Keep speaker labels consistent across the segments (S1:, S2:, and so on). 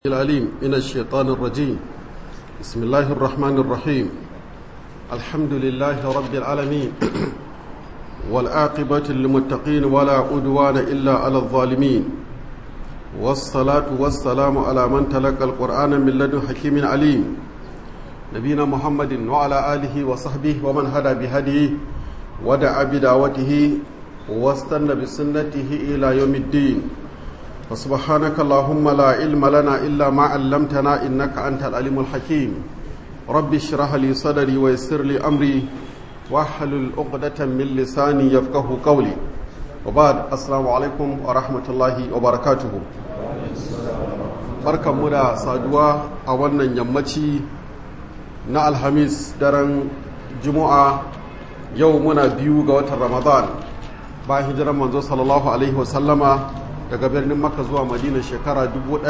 S1: العليم من الشيطان الرجيم بسم الله الرحمن الرحيم الحمد لله رب العالمين والعاقبة للمتقين ولا عدوان إلا على الظالمين والصلاة والسلام على من تلقى القرآن من لدن حكيم عليم نبينا محمد وعلى آله وصحبه ومن هدى بهديه ودعا بدعوته واستنى بسنته إلى يوم الدين فسبحانك اللهم لا علم لنا إلا ما علمتنا إنك أنت العليم الحكيم رب اشرح لي صدري ويسر لي أمري واحلل عقدة من لساني يفقه قولي وبعد السلام عليكم ورحمة الله وبركاته barkan mu da saduwa a wannan yammaci na alhamis daren juma'a yau muna biyu ga watan ramadan bayan hijirar manzo sallallahu alaihi wasallama daga birnin maka zuwa madina shekara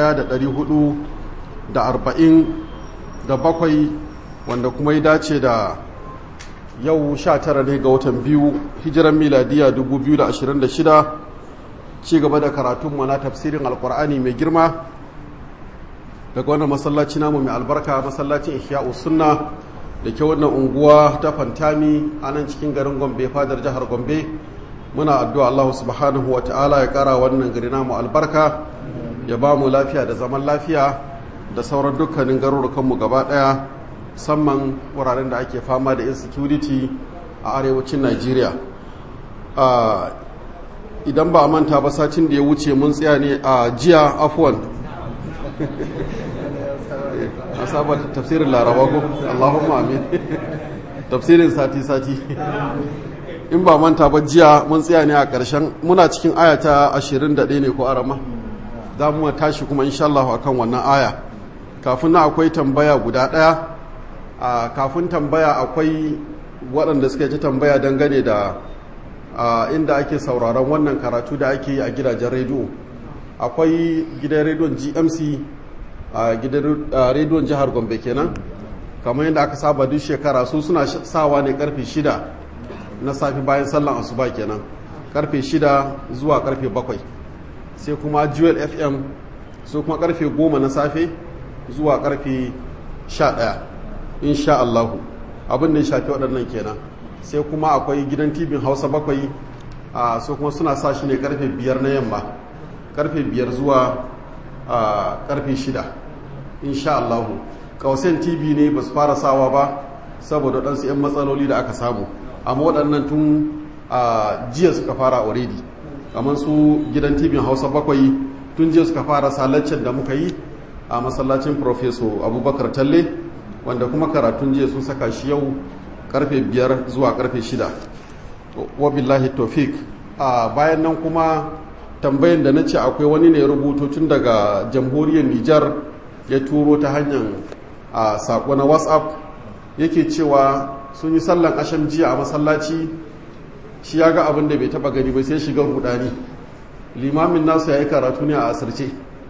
S1: 1447 wanda kuma ya dace da yau 19 ne ga watan biyu hijiran miladiya 2026 ci gaba da karatunmu na tafsirin alkur'ani mai girma daga wannan masallaci namu mai albarka masallacin ihya'u sunna da ke wannan unguwa ta fantami a nan cikin garin gombe fadar jihar gombe muna addu'a Allah subhanahu wa ta'ala ya ƙara wannan gari namu albarka ya ba mu lafiya da zaman lafiya da sauran dukkanin garurukanmu gaba ɗaya musamman wuraren da ake fama da insecurity a arewacin Najeriya. idan ba a manta ba satin da ya wuce mun tsaya ne a jiya afuwan a saba tafsirin laraba ko Allahumma amin tafsirin sati-sati in ba manta ba jiya mun tsaya ne a ƙarshen muna cikin aya ta 21 ne ko arama za mu tashi kuma insha Allah akan wannan aya kafin na akwai tambaya guda ɗaya a kafin tambaya akwai waɗanda suka ci tambaya dangane da inda ake sauraron wannan karatu da ake yi a gidajen rediyo akwai gidan rediyon GMC a gidan rediyon jihar Gombe kenan kamar yadda aka saba duk shekara su suna sawa ne karfe shida na safi bayan sallan asuba kenan karfe shida zuwa karfe bakwai sai kuma jewel fm su kuma karfe goma na safe zuwa karfe sha ɗaya insha allahu abin da ya shafi waɗannan kenan sai kuma akwai gidan tibin hausa bakwai a su kuma suna sa shi ne karfe biyar na yamma karfe biyar zuwa karfe shida insha allahu kausen tv ne ba su fara sawa ba saboda waɗansu 'yan matsaloli da aka samu amma waɗannan tun a jiya suka fara already kamar su gidan tibin hausa bakwai tun jiya suka fara salaccen da muka yi a masallacin profeso abubakar talle wanda kuma karatun jiya sun saka shi yau karfe biyar zuwa karfe shida wabillahi tofik a bayan nan kuma tambayin da na ce akwai wani ne rubuto tun daga jamhuriyar nijar ya turo ta hanyar a sako na whatsapp yake cewa sun yi sallan asham jiya a masallaci shi ya ga abin da bai taba gani bai sai shiga rudani limamin nasu ya yi karatu ne a asirce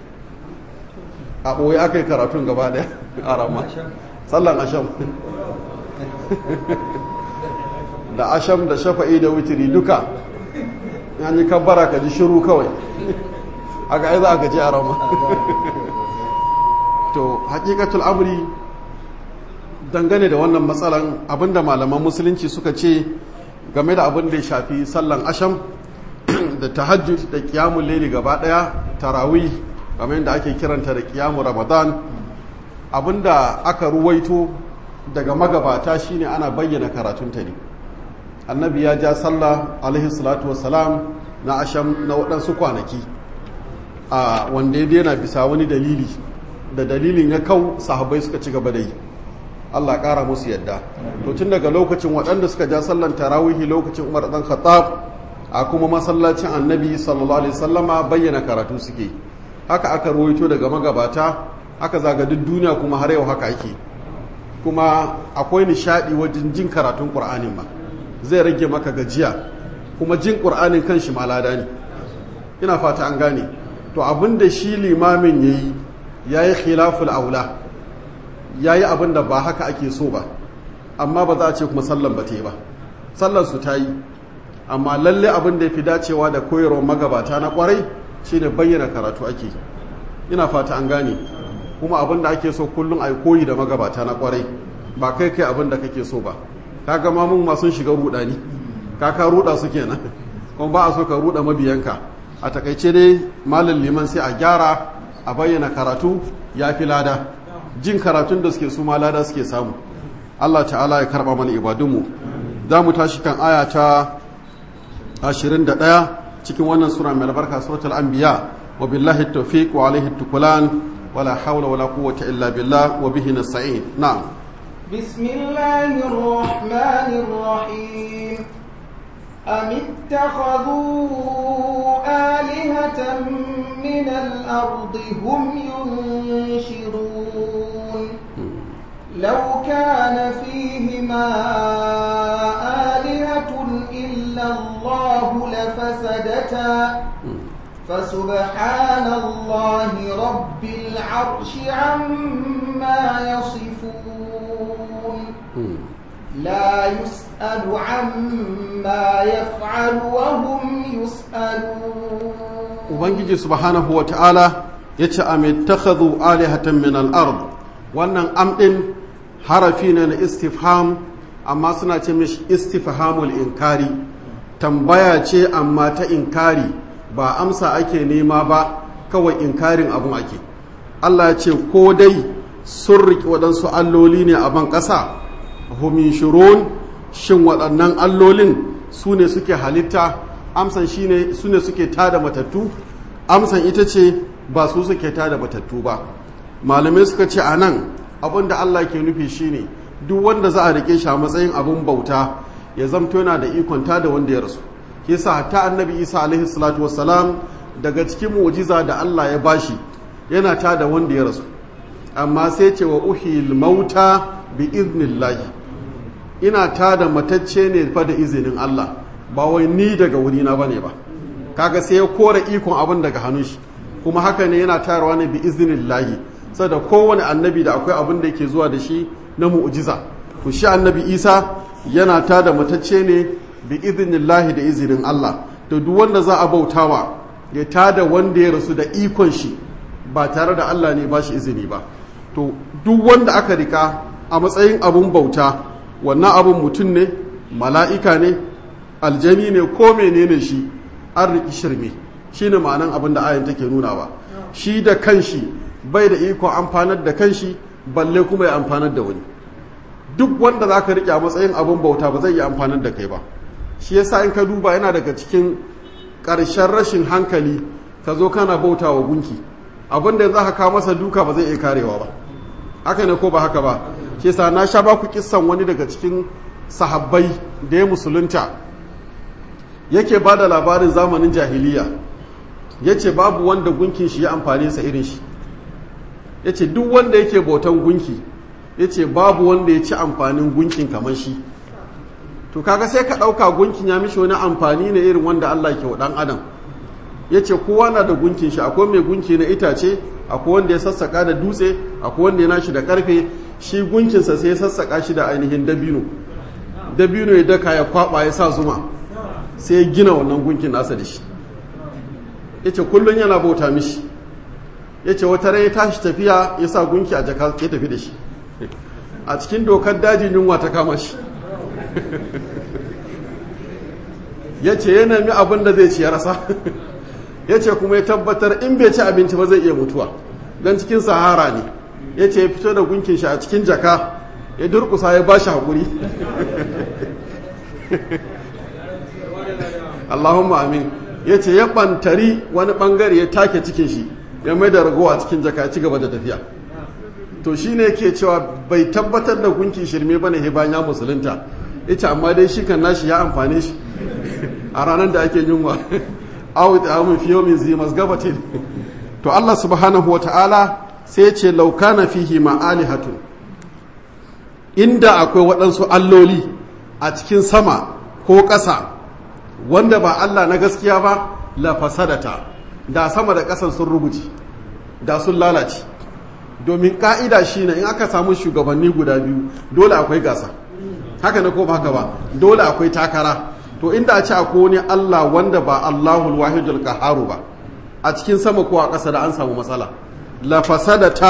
S1: a ɓoye aka yi karatun gaba ɗaya a rama sallan asham da asham da shafa'i da witiri duka ya yi kabbara ka ji shiru kawai aka aiza aka ji a rama to hakikatul amri dangane da wannan matsalan abinda malaman musulunci suka ce game da abin da ya shafi sallan asham da tahajjud da kiyamun laili gaba daya tarawih kamar yadda ake kiranta da kiyamun ramadan abinda aka ruwaito daga magabata shine ana bayyana karatunta ne annabi ya ja sallah alaihi salatu wassalam na asham na waɗansu kwanaki a wanda ya daina bisa wani dalili da dalilin ya kau sahabbai suka ci gaba da yi Allah ƙara musu yadda to tun daga lokacin waɗanda suka ja sallan tarawihi lokacin Umar dan Khattab a kuma masallacin Annabi sallallahu alaihi wasallama bayyana karatu suke haka aka ruwaito daga magabata aka zaga duk duniya kuma har yau haka ake kuma akwai nishadi wajen jin karatun Qur'anin ma zai rage maka gajiya kuma jin Qur'anin kanshi ma lada ne ina fata an gane to abinda shi limamin yayi yayi khilaful aula ya yi abin da ba haka ake so ba amma ba za a ce kuma sallan ba ta yi ba sallan su ta yi amma lalle abin da ya fi dacewa da koyarwar magabata na kwarai shi ne bayyana karatu ake ina fata an gane kuma abin da ake so kullum a koyi da magabata na kwarai ba kai kai abin da kake so ba kaga ma mun ma sun shiga rudani ka ka ruda su kenan kuma ba a so ka ruda mabiyanka a takaice dai malam liman sai a gyara a bayyana karatu ya fi lada jin karatun da suke su ma lada suke samu Allah ta'ala ya karba mana ibadunmu za mu tashi kan aya ta 21 cikin wannan sura mai albarka suratul anbiya wa billahi tawfiq wa alaihi tukulan wala hawla wala quwwata illa billah wa bihi nasta'in na'am
S2: bismillahir rahmanir rahim am ittakhadhu alihatan min al-ardi hum yunshirun لو كان فيهما آلهة إلا الله لفسدتا فسبحان الله رب العرش عما يصفون لا يسأل عما يفعل وهم يسألون
S1: Ubangiji subhanahu wa ta'ala ya ce, A mai takhadu alihatan min al'ard, wannan amɗin harafi ne na istifham amma suna ce mishi istifhamul inkari tambaya ce amma ta inkari ba amsa ake nema ba kawai inkarin abun ake Allah ya ce ko dai sun riƙe waɗansu alloli ne a ban ƙasa humin shirun shin waɗannan allolin su ne suke halitta amsan shi ne su ne suke tada matattu amsan ita ce ba su suke tada matattu ba malamai suka ce a nan abin da Allah ke nufi shine duk wanda za a rike shi a matsayin abin bauta ya zamto yana da ikon da wanda ya rasu ke sa hatta annabi isa alaihi salatu wassalam daga cikin mu'jiza da Allah ya bashi yana ta da wanda ya rasu amma sai ce wa uhil mauta bi iznillahi ina ta da matacce ne fa da izinin Allah ba wai ni daga wurina bane ba kaga sai ya kora ikon abin daga hannun shi kuma haka ne yana tayarwa ne bi iznillahi saboda kowane annabi da akwai abin da yake zuwa da shi na mu'jiza to shi annabi isa yana ta da matacce ne bi iznillahi da izinin Allah to duk wanda za a bautawa ya ta da wanda ya rasu da ikon shi ba tare da Allah ne ba shi izini ba to duk wanda aka rika a matsayin abun bauta wannan abun mutum ne mala'ika ne aljani ne ko menene shi an riki shirme shine ma'anan abin da ayan take nuna ba shi da kanshi bai da iko amfanar da kanshi balle kuma ya amfanar da wani duk wanda za ka riƙe a matsayin abin bauta ba zai yi amfanar da kai ba shi yasa in ka duba yana daga cikin ƙarshen rashin hankali ka zo kana bauta wa gunki abin da za ka kawo masa duka ba zai iya karewa ba haka ne ko ba haka ba shi yasa na sha ba ku kissan wani daga cikin sahabbai da ya musulunta yake ba da labarin zamanin jahiliya ya ce babu wanda gunkin shi ya amfani sa irin shi ya ce duk wanda yake bautan gunki ya ce babu wanda ya ci amfanin gunkin kamar shi to kaga sai ka ɗauka gunkin ya mishi wani amfani ne irin wanda Allah ke wa ɗan adam ya ce kowa na da gunkin shi akwai mai gunki na itace akwai wanda ya sassaka da dutse akwai wanda ya nashi da karfe shi gunkinsa sai ya sassaka shi da ainihin dabino dabino ya daka ya kwaba ya sa zuma sai ya gina wannan gunkin nasa da shi ya ce kullum yana bauta mishi ya ce wata rai ya tashi tafiya ya sa gunki a jaka ya tafi da shi a cikin dokar dajin yunwa ta kama shi ya ce ya nemi abin da zai ci ya rasa ya ce kuma ya tabbatar in bai ci abinci ba zai iya mutuwa don cikin sahara ne ya ce ya fito da gunkin shi a cikin jaka ya durkusa ya ba shi haƙuri Allahumma amin ya ce ya ɓantari wani ɓangare ya take cikin shi ya mai da ragowa cikin jaka ci gaba da tafiya to shi ne ke cewa bai tabbatar da gunki shirme ba ne bayan ya musulunta ita amma dai shi kan nashi ya amfane shi a ranar da ake yunwa awu da amun fiye min zi masgabatin to Allah subhanahu wa ta'ala sai ce laukana fihi ma'alihatun inda akwai waɗansu alloli a cikin sama ko ƙasa wanda ba Allah na gaskiya ba la fasadata da sama da ƙasan sun rubuce da sun lalace domin ƙa'ida shine in aka samu shugabanni guda biyu dole akwai gasa haka na ko ba haka ba dole akwai takara to inda a ce akwai wani Allah wanda ba Allahul wahidul qaharu ba a cikin sama ko a ƙasa da an samu matsala la fasadata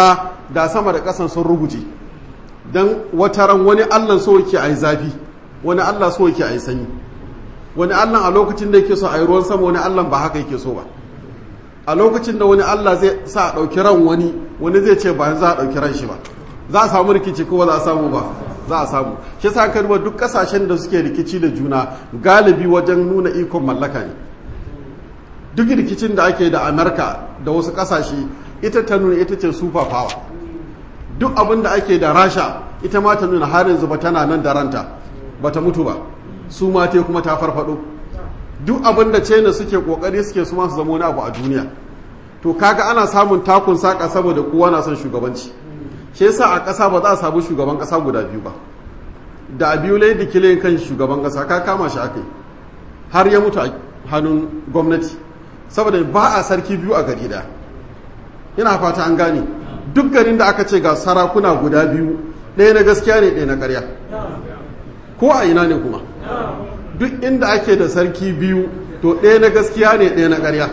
S1: da sama da ƙasan sun ruguje don wata ran wani allah so yake a yi zafi wani allah so yake a yi sanyi wani allah a lokacin da yake so a yi ruwan sama wani allah ba haka yake so ba a lokacin da wani allah zai sa a ɗauki ran wani wani zai ce ba za a ɗauki ran shi ba za a samu rikici ko ba za a samu ba za a samu shi sa ka duba duk kasashen da suke rikici da juna galibi wajen nuna ikon mallaka ne duk rikicin da ake da amerika da wasu kasashe ita ta nuna ita ce super power duk abin da ake da rasha ita ma ta nuna har yanzu ba tana nan da ranta ba ta mutu ba su ma te kuma ta farfado duk abin da china suke kokari suke su masu zama wani abu a duniya to kaga ana samun takun saka saboda kowa na son shugabanci shi yasa a ƙasa ba za a samu shugaban ƙasa guda biyu ba da a biyu lai da kile kan shugaban ƙasa ka kama shi aka yi har ya mutu a hannun gwamnati saboda ba a sarki biyu a gari da ina fata an gane duk garin da aka ce ga sarakuna guda biyu ɗaya na gaskiya ne ɗaya na ƙarya ko a ina ne kuma duk inda ake da sarki biyu to ɗaya na gaskiya ne ɗaya na ƙarya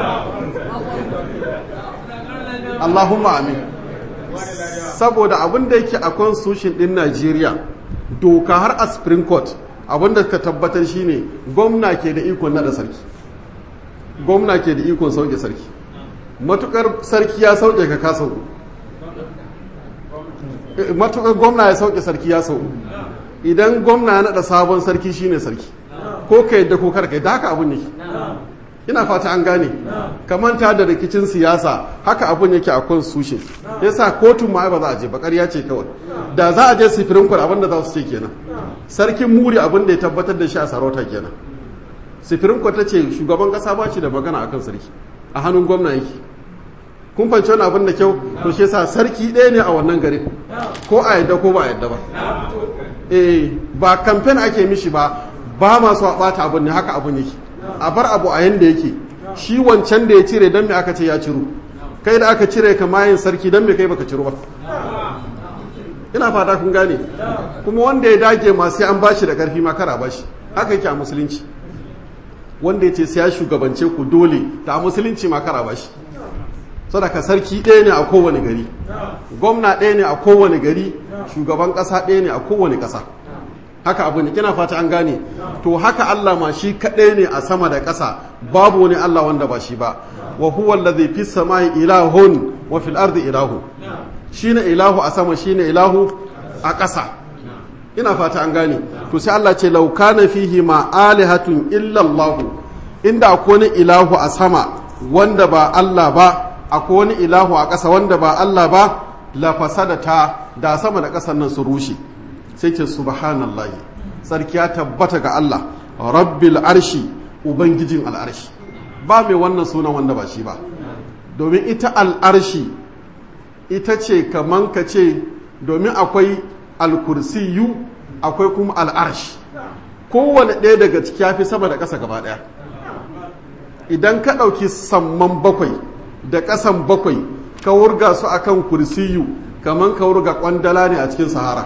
S1: Allahumma amin saboda abin da yake a constitution din Najeriya doka har a Supreme Court abin da ka tabbatar shine gwamna ke da ikon nada sarki gwamna ke da ikon sauke sarki matukar sarki ya sauke ka ka sauku matukar gwamna ya sauke sarki ya sauku idan gwamna ya nada sabon sarki shine sarki ko ka yadda ko karka da haka abin yake ina fata an gane kamanta da rikicin siyasa haka abun yake a constitution yasa kotun ma ba za a je ba ƙarya ce kawai da za a je supreme court abin da za su ce kenan sarkin muri abin da ya tabbatar da shi a sarauta kenan supreme court ta ce shugaban kasa ba shi da magana akan sarki a hannun gwamna yake kun fahimci wani abin da kyau to shi yasa sarki ɗaya ne a wannan gari ko a yadda ko ba a yadda ba eh ba kamfen ake mishi ba ba masu a ɓata abin ne haka abin yake a bar abu a yanda yake shi wancan da ya cire don me aka ce ya ciro kai da aka cire ka mayin sarki don me kai baka ciro ba ina fata kun gane kuma wanda ya dage ma sai an bashi da karfi ma kara bashi haka yake a musulunci wanda ya ce sai ya shugabance ku dole ta a musulunci ma kara bashi sadaka sarki ɗaya ne a kowane gari gwamna ɗaya ne a kowane gari shugaban ƙasa ɗaya ne a kowane ƙasa haka abu ne kina fata an gane to haka Allah ma shi kaɗai ne a sama da ƙasa babu wani Allah wanda ba shi ba wa huwa allazi fis samai ilahun wa fil ardi ilahu shine ilahu a sama shine ilahu a ƙasa ina fata an gane to sai Allah ce law kana fihi ma alihatun illa Allah inda akwai wani ilahu a sama wanda ba Allah ba akwai wani ilahu a ƙasa wanda ba Allah ba la fasadata da sama da ƙasar nan su rushe sai ce subhanallahi sarki ya tabbata ga Allah rabbil arshi ubangijin al'arshi ba mai wannan sunan wanda ba shi ba domin ita al'arshi ita ce kaman ka ce domin akwai alkursiyu akwai kuma al'arshi kowane ɗaya daga ciki ya fi sama da ƙasa gaba ɗaya idan ka ɗauki samman bakwai da ƙasan bakwai ka wurga su akan kursiyu kaman ka wurga ƙwandala ne a cikin sahara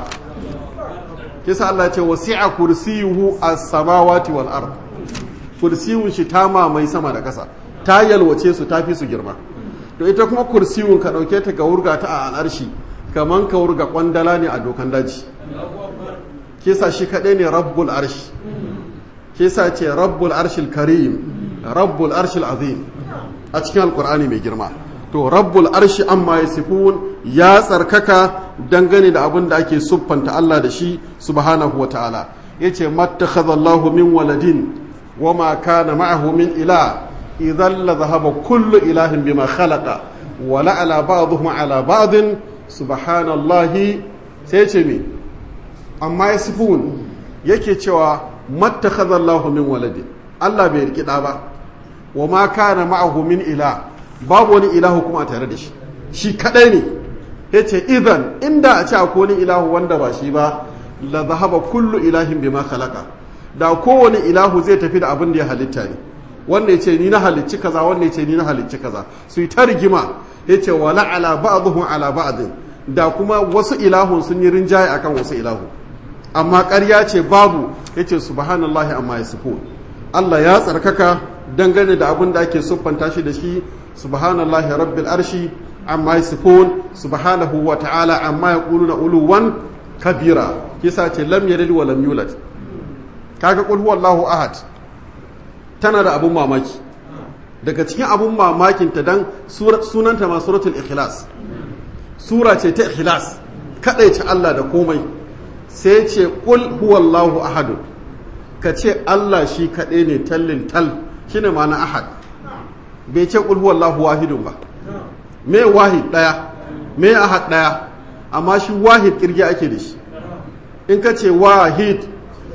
S1: kisa Allah ce wasi'a kursiyuhu as-samawati wal ard kursiyun shi ta mamaye sama da ƙasa ta yalwace su ta fi su girma to ita kuma kursiyun ka dauke ta ga wurga ta a al'arshi kaman ka wurga kwandala ne a dokan daji kisa shi kadai ne rabbul arshi kisa ce rabbul arshil karim rabbul arshil azim a cikin alqur'ani mai girma to rabbul arshi amma yasifun ya tsarkaka dangane da abin da ake siffanta Allah da shi subhanahu wa ta'ala yace mattakhadha Allahu min waladin wama kana ma'ahu min ila idan la dhahaba kullu ilahin bima khalaqa wa la ala ba'dihim ala ba'din subhanallahi sai ce me amma yasifun yake cewa mattakhadha Allahu min waladin Allah bai riki da ba wama kana ma'ahu min ila babu wani ilahu kuma a tare da shi shi kadai ne ya ce idan inda a ce akwai wani ilahu wanda ba shi ba la zahaba kullu ilahin bima khalaqa da kowane ilahu zai tafi da abin da ya halitta ne wanda ya ce ni na halicci kaza wanda ya ce ni na halicci kaza su yi ta rigima ya ce wala ala ba'dhum ala ba'd da kuma wasu ilahun sun yi rinjaye akan wasu ilahu amma ƙarya ce babu ya ce subhanallahi amma yasifun Allah ya tsarkaka dangane da abin da ake siffanta shi da shi subhanallahi rabbil arshi amma yasifun subhanahu wa ta'ala amma yaquluna uluwan kabira kisa ce lam yalid wa lam yulad kaga qul huwallahu ahad tana da abun mamaki daga cikin abun mamakin ta dan sunanta ma suratul ikhlas sura ce ta ikhlas kadaice Allah da komai sai ce qul huwallahu ahad ka ce Allah shi kadai ne tallin tal shine ma'ana ahad bai ce qul huwallahu wahidun ba me wahid daya me ahad daya amma shi wahid kirgi ake da shi in ka ce wahid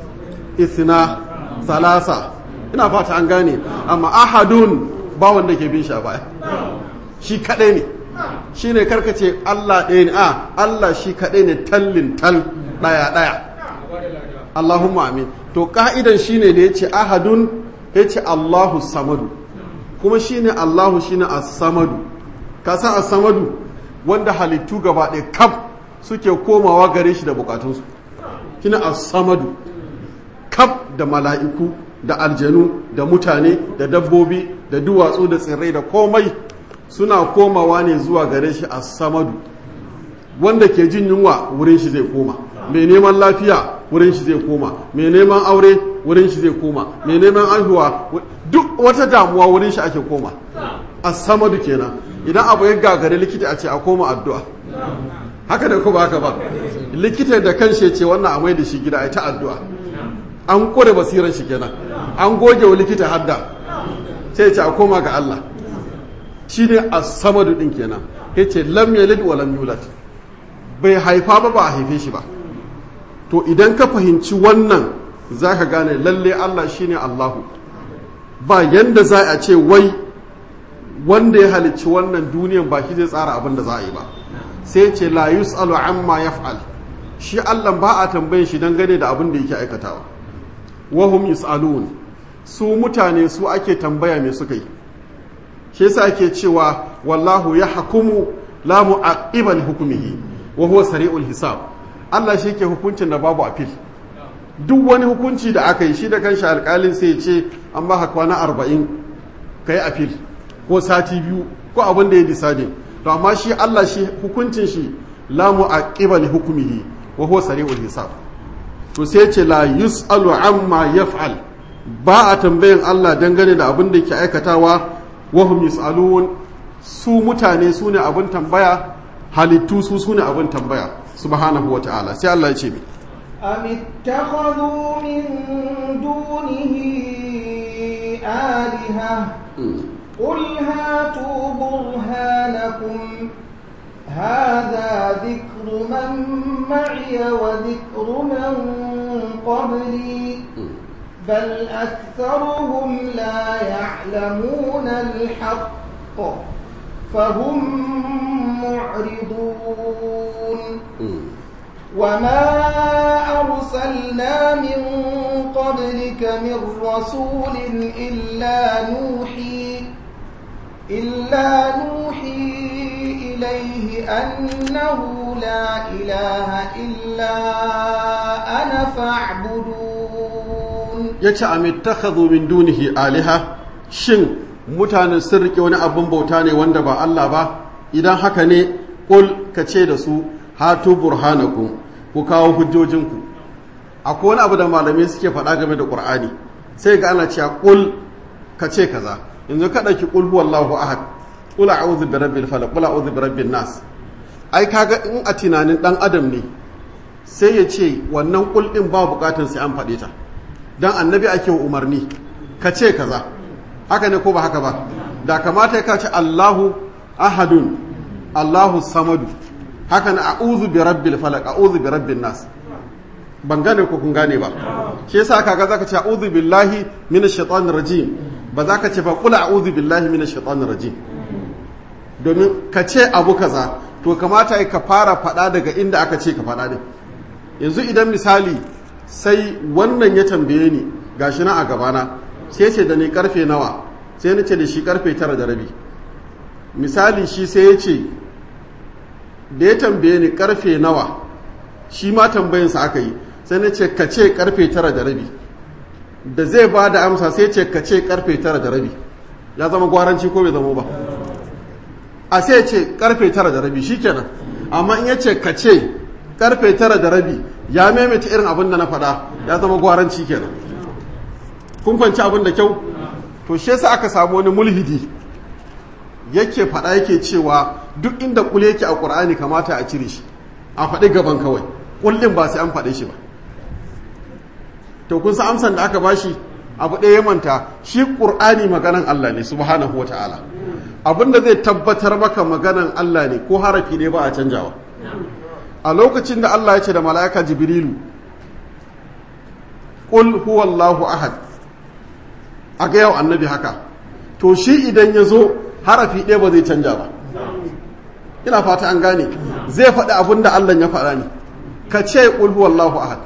S1: isna salasa ina fata an gane amma ahadun ba wanda ke bin shi a baya shi kadai ne shi ne karkace Allah ɗaya ne a Allah shi kadai ne tallin tal ɗaya ɗaya Allahumma amin to ka'idan shi ne da ya ce ahadun ya ce Allahu samadu kuma shi ne Allahu shi ne as-samadu ka san as-samadu wanda halittu gaba ɗaya kaf suke komawa gare shi da bukatunsu shi ne as-samadu kaf da mala'iku da aljanu da mutane da dabbobi da duwatsu da tsirrai da komai suna komawa ne zuwa gare shi a samadu wanda ke jin yunwa wurin shi zai koma mai neman lafiya wurin shi zai koma mai neman aure wurin shi zai koma mai neman aihuwa duk wata damuwa wurin shi ake koma a samadu kenan idan abu ya gagare likita a ce a koma addu'a haka da kuma haka ba likita da kan ce wannan a mai da shi gida a ta addu'a an kore basiran shi kenan an goge wa likita hadda sai ce a koma ga Allah shi ne a samadu ɗin kenan ya ce lam yalid wa lam yulad bai haifa ba ba a haife shi ba to idan ka fahimci wannan za ka gane lalle Allah shi ne Allahu ba yanda za a ce wai wanda ya halicci wannan duniyan ba shi zai tsara abin da za a yi ba sai ce la yus'alu amma yaf'al shi Allah ba a tambayin shi dangane da abin da yake aikatawa wahum yus'alun su mutane su ake tambaya me suka yi shi yasa ake cewa wallahu ya hukumu la mu'aqiba li hukmihi wa huwa sari'ul hisab Allah shi ke hukuncin da babu appeal duk wani hukunci da aka yi shi da kanshi alƙalin sai ya ce an ba ka kwana arba'in ka yi appeal ko sati biyu ko abin da ya decide to amma shi Allah shi hukuncin shi la mu'aqiba li hukmihi wa huwa sari'ul hisab to sai ce la yus'alu amma yaf'al ba a tambayin Allah dangane da abin da yake aikatawa wa hum yus'alun su mutane su ne abin tambaya halittu su su ne abin tambaya subhanahu wa ta'ala sai Allah ya ce mi
S2: am ittakhadhu min dunihi aliha qul hatu burhanakum هذا ذكر من معي وذكر من قبلي بل أكثرهم لا يعلمون الحق فهم معرضون وما أرسلنا من قبلك من رسول إلا نوحي إلا نوحي إليه أنه لا إله إلا أنا فاعبدون
S1: yace am ittakhadhu min dunihi aliha shin mutanen sun rike wani abin bauta ne wanda ba Allah ba idan haka ne qul kace da su hatu burhanakum ku kawo hujjojinku akwai wani abu da malamai suke faɗa game da Qur'ani sai ga ana cewa qul kace kaza yanzu ka dauki qul huwallahu ahad qul a'udhu bi rabbil falaq qul a'udhu bi rabbin nas ai kaga in a tunanin dan adam ne sai ya ce wannan qul din ba bukatun sai an faɗe ta dan annabi ake wa umarni ka ce kaza haka ne ko ba haka ba da kamata ka ce Allahu ahadun Allahu samadu haka na a'udhu bi rabbil falaq a'udhu bi rabbin nas ban gane ko kun gane ba shi yasa kaga zaka ce a'udhu billahi minash shaitanir rajim ba za ka ce ba qul a'udhu billahi minash shaitanir rajim domin ka ce abu kaza to kamata ka fara fada daga inda aka ce ka fada din yanzu idan misali sai wannan ya tambaye ni gashi na a gabana sai ce da ni karfe nawa sai na ce da shi karfe tara da rabi misali shi sai ya ce da ya tambaye ni karfe nawa shi ma tambayinsa aka yi sai na ce ka ce karfe tara da rabi da zai ba da amsa sai ce ka ce karfe tara da rabi ya zama gwaranci ko bai zama ba a sai ce karfe tara da rabi shikenan amma in ya ce ka ce karfe tara da rabi ya maimaita irin abin da na faɗa ya zama gwaranci kenan kun fanci abin da kyau to shi yasa aka samu wani mulhidi yake faɗa yake cewa duk inda kul yake a ƙur'ani kamata a cire shi a faɗi gaban kawai kullum ba sai an faɗe shi ba to kun san amsan da aka bashi abu ɗaya ya manta shi ƙur'ani maganan Allah ne subhanahu wata'ala abin da zai tabbatar maka maganan Allah ne ko harafi ne ba a canjawa a lokacin da Allah ya ce da mala'ika jibrilu ƙul huwallahu ahad a ga yau annabi haka to shi idan ya zo harafi ɗaya ba zai canja ba ina fata an gane zai faɗi abin da Allah ya faɗa ne ka ce ƙul huwallahu ahad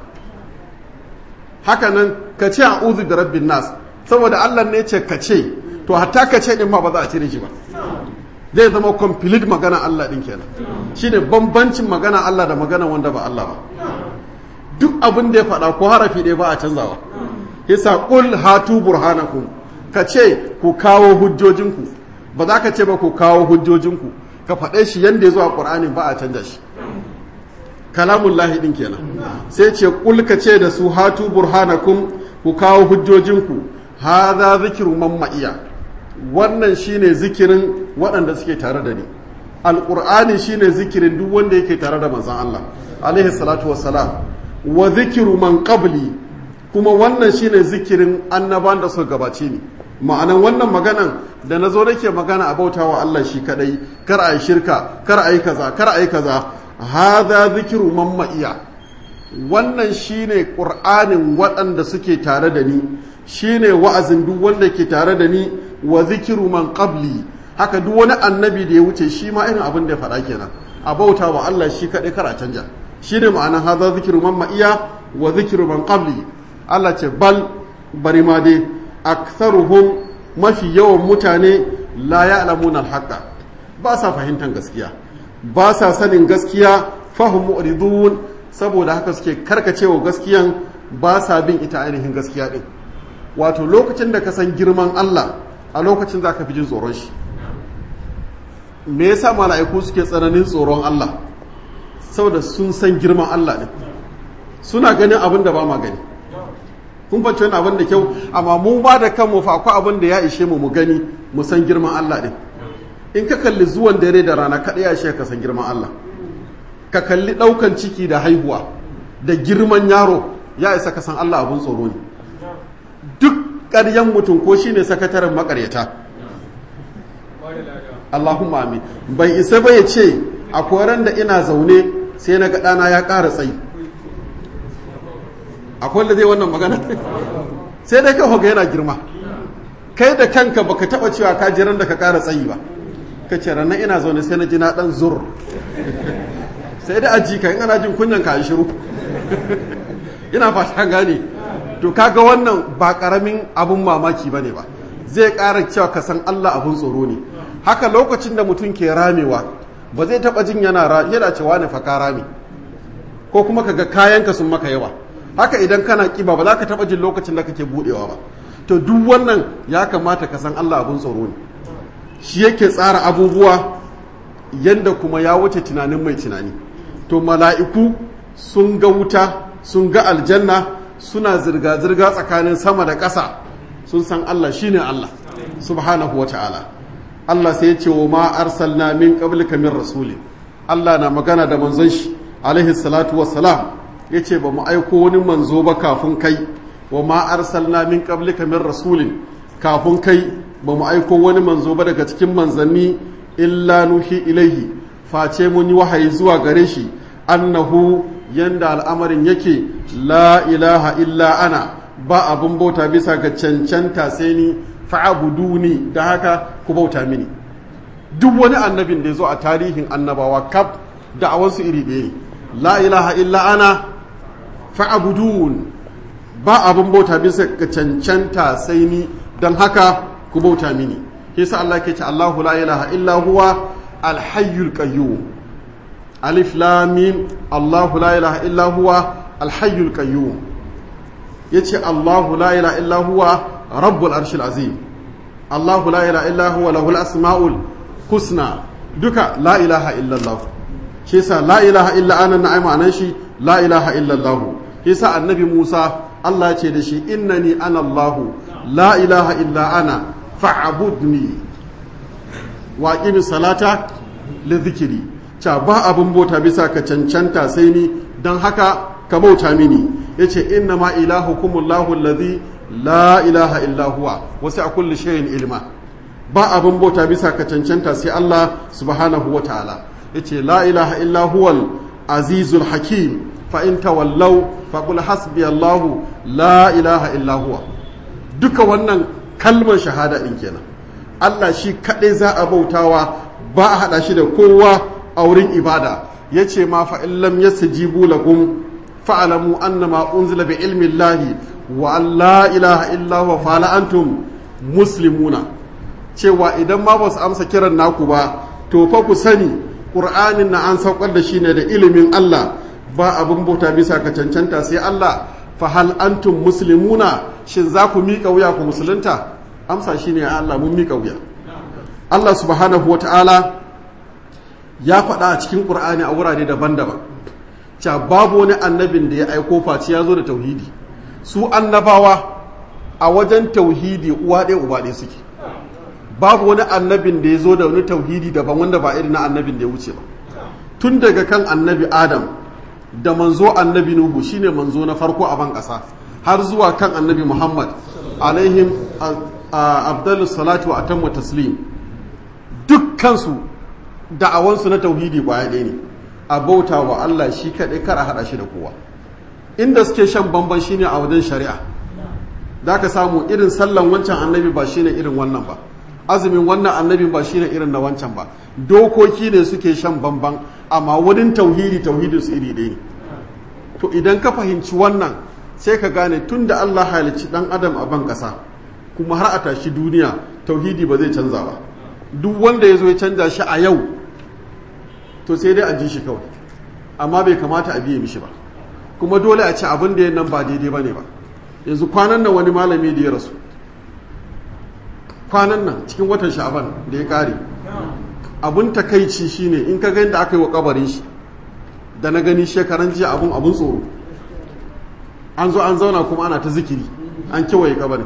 S1: haka nan ka ce a uzu da rabbin nas saboda Allah ne ce ka ce to hatta ka ce ɗin ma ba za a cire shi ba zai zama complete magana Allah ɗin kenan shine bambancin magana Allah da magana wanda ba Allah ba duk abin da ya faɗa ko harafi ɗaya ba a canzawa yasa qul hatu burhanakum ka ce ku kawo hujjojinku ba za ka ce ba ku kawo hujjojinku ka faɗe shi yanda ya zo a Qur'ani ba a canja shi kalamun lahi ɗin kenan sai ce qul ka ce da su hatu burhanakum ku kawo hujjojinku hadha zikru man ma'iya wannan shine zikirin waɗanda suke tare da ni alƙur'ani shine zikirin duk wanda yake tare da manzon Allah alaihi salatu wassalam wa zikiru man qabli kuma wannan shine zikirin annaban da suka gabace ni ma'anan wannan maganan da na zo nake magana a bautawa Allah shi kadai kar a yi shirka kar a yi kaza kar a yi kaza hadha zikiru man ma'iya wannan shine qur'anin waɗanda suke tare da ni shine wa'azin duk wanda ke tare da ni wa zikiru man qabli haka duk wani annabi da ya wuce shi ma irin abin da ya faɗa kenan a bauta wa Allah shi kaɗai kar a canja shine ma'ana hadha zikiru man ma'iya wa zikiru man qabli Allah ce bal bari ma dai aktharuhum mafi yawan mutane la ya'lamuna al-haqqa ba sa fahimtar gaskiya ba sa sanin gaskiya fahim mu'ridun saboda haka suke karkacewa gaskiyan ba sa bin ita ainihin gaskiya din wato lokacin da ka san girman Allah a lokacin za ka fi jin tsoron shi me yasa mala'iku suke tsananin tsoron Allah saboda sun san girman Allah ne suna ganin abin da ba ma gani kun fahimci wani abin da kyau amma mu ba da kanmu fa akwai abin da ya ishe mu mu gani mu san girman Allah din in ka kalli zuwan dare da rana kaɗai ya ishe ka san girman Allah ka kalli ɗaukan ciki da haihuwa da girman yaro ya isa ka san Allah abin tsoro ne duk ƙaryan mutum ko shi ne sakataren makaryata Allahumma amin bai isa ba ya ce a koran da ina zaune sai na ɗana ya ƙara tsayi akwai da zai wannan magana sai dai kawo ga yana girma kai da kanka baka taɓa cewa ka jiran da ka ƙara tsayi ba ka ce ranar ina zaune sai na ji na ɗan zur sai dai aji ka in ana jin kunyan ka shiru ina fata gane to kaga wannan ba karamin abun mamaki ba ne ba zai ƙara cewa ka san Allah abun tsoro ne haka lokacin da mutum ke ramewa ba zai taɓa jin yana yana cewa ne faka rame ko kuma kaga kayanka sun maka yawa haka idan kana kiba ba za ka taɓa jin lokacin da kake buɗewa ba to duk wannan ya kamata ka san Allah abun tsoro ne shi yake tsara abubuwa yanda kuma ya wuce tunanin mai tunani to mala'iku sun ga wuta sun ga aljanna suna zirga-zirga tsakanin sama da ƙasa sun san Allah shine Allah subhanahu wa ta'ala Allah sai ya ce wa ma arsalna min qablika min rasulin Allah na magana da manzon shi alaihi salatu wassalam yace ba mu aiko wani manzo ba kafin kai wa ma arsalna min qablika min rasulin kafin kai ba mu aiko wani manzo ba daga cikin manzanni illa nuhi ilaihi face mun yi wahayi zuwa gare shi annahu yanda al'amarin yake la ilaha illa ana ba abin bauta bisa ga cancanta sai ni fa'abuduni da haka ku bauta mini duk wani annabin da ya zo a tarihin annabawa kaf da'awansu iri ɗaya ne la ilaha illa ana fa'abudun ba abin bauta bisa ga cancanta sai ni don haka ku bauta mini kisa Allah ke ce Allahu la ilaha illa huwa alhayyul qayyum alif lam mim Allahu la ilaha illa huwa alhayyul qayyum yace Allahu la ilaha illa huwa rabbul arshil azim Allahu la ilaha illa huwa lahul asmaul husna duka la ilaha illallah shi yasa la ilaha illa ana na ai ma'anar shi la ilaha illallah shi yasa annabi Musa Allah ya ce da shi innani ana Allah la ilaha illa ana fa'budni wa qimis salata li dhikri cha ba abun bauta bisa ka cancanta sai ni dan haka ka bauta mini yace inna ma ilahukumullahu alladhi la ilaha illa huwa wasi a kulli shay'in ilma ba abin bauta bisa ka cancanta sai Allah subhanahu wa ta'ala yace la ilaha illa huwal azizul hakim fa in tawallaw fa qul hasbi Allah la ilaha illa huwa duka wannan kalmar shahada din kenan Allah shi kadai za a bautawa ba a hada shi da kowa a wurin ibada yace ma fa in lam yastajibu lakum fa'lamu annama unzila bi ilmi Allah wa la ilaha illa huwa fala antum muslimuna cewa idan ma ba su amsa kiran naku ba to fa ku sani qur'anin na an saukar da shi ne da ilimin Allah ba abin bauta bisa ka cancanta sai Allah fa hal antum muslimuna shin za ku miƙa wuya ku musulunta amsa shine ya Allah mun miƙa wuya Allah subhanahu wata'ala ya faɗa a cikin qur'ani a wurare daban-daban cewa babu wani annabin da ya aiko face ya zo da tauhidi su annabawa a wajen tauhidi uwa ɗaya uba ɗaya suke babu wani annabin da ya zo da wani tauhidi daban wanda ba irin na annabin da ya wuce ba tun daga kan annabi adam da manzo annabi nuhu shine manzo na farko a ban ƙasa har zuwa kan annabi muhammad alaihim abdullu salatu wa atammu taslim dukkansu da'awansu na tauhidi kwaya ɗaya ne a bauta wa allah shi kaɗai kar a haɗa shi da kowa inda suke shan bamban shine a wajen shari'a da ka samu irin sallan wancan annabi ba shine irin wannan ba azumin wannan annabi ba shine irin na wancan ba dokoki ne suke shan bamban amma wurin tauhidi tauhidin su iri ɗaya ne to idan ka fahimci wannan sai ka gane tun da Allah halicci dan adam a ban ƙasa kuma har a tashi duniya tauhidi ba zai canza ba duk wanda ya zo ya canza shi a yau to sai dai a ji shi kawai amma bai kamata a biye mishi ba kuma dole a ce abin da ya nan ba daidai ba ne ba yanzu kwanan nan wani malami da ya rasu kwanan nan cikin watan sha'aban da ya kare abun takaici shine in ka ga da aka yi wa kabarin shi da na gani shekaran jiya abun abun tsoro an zo an zauna kuma ana ta zikiri an kewaye kabarin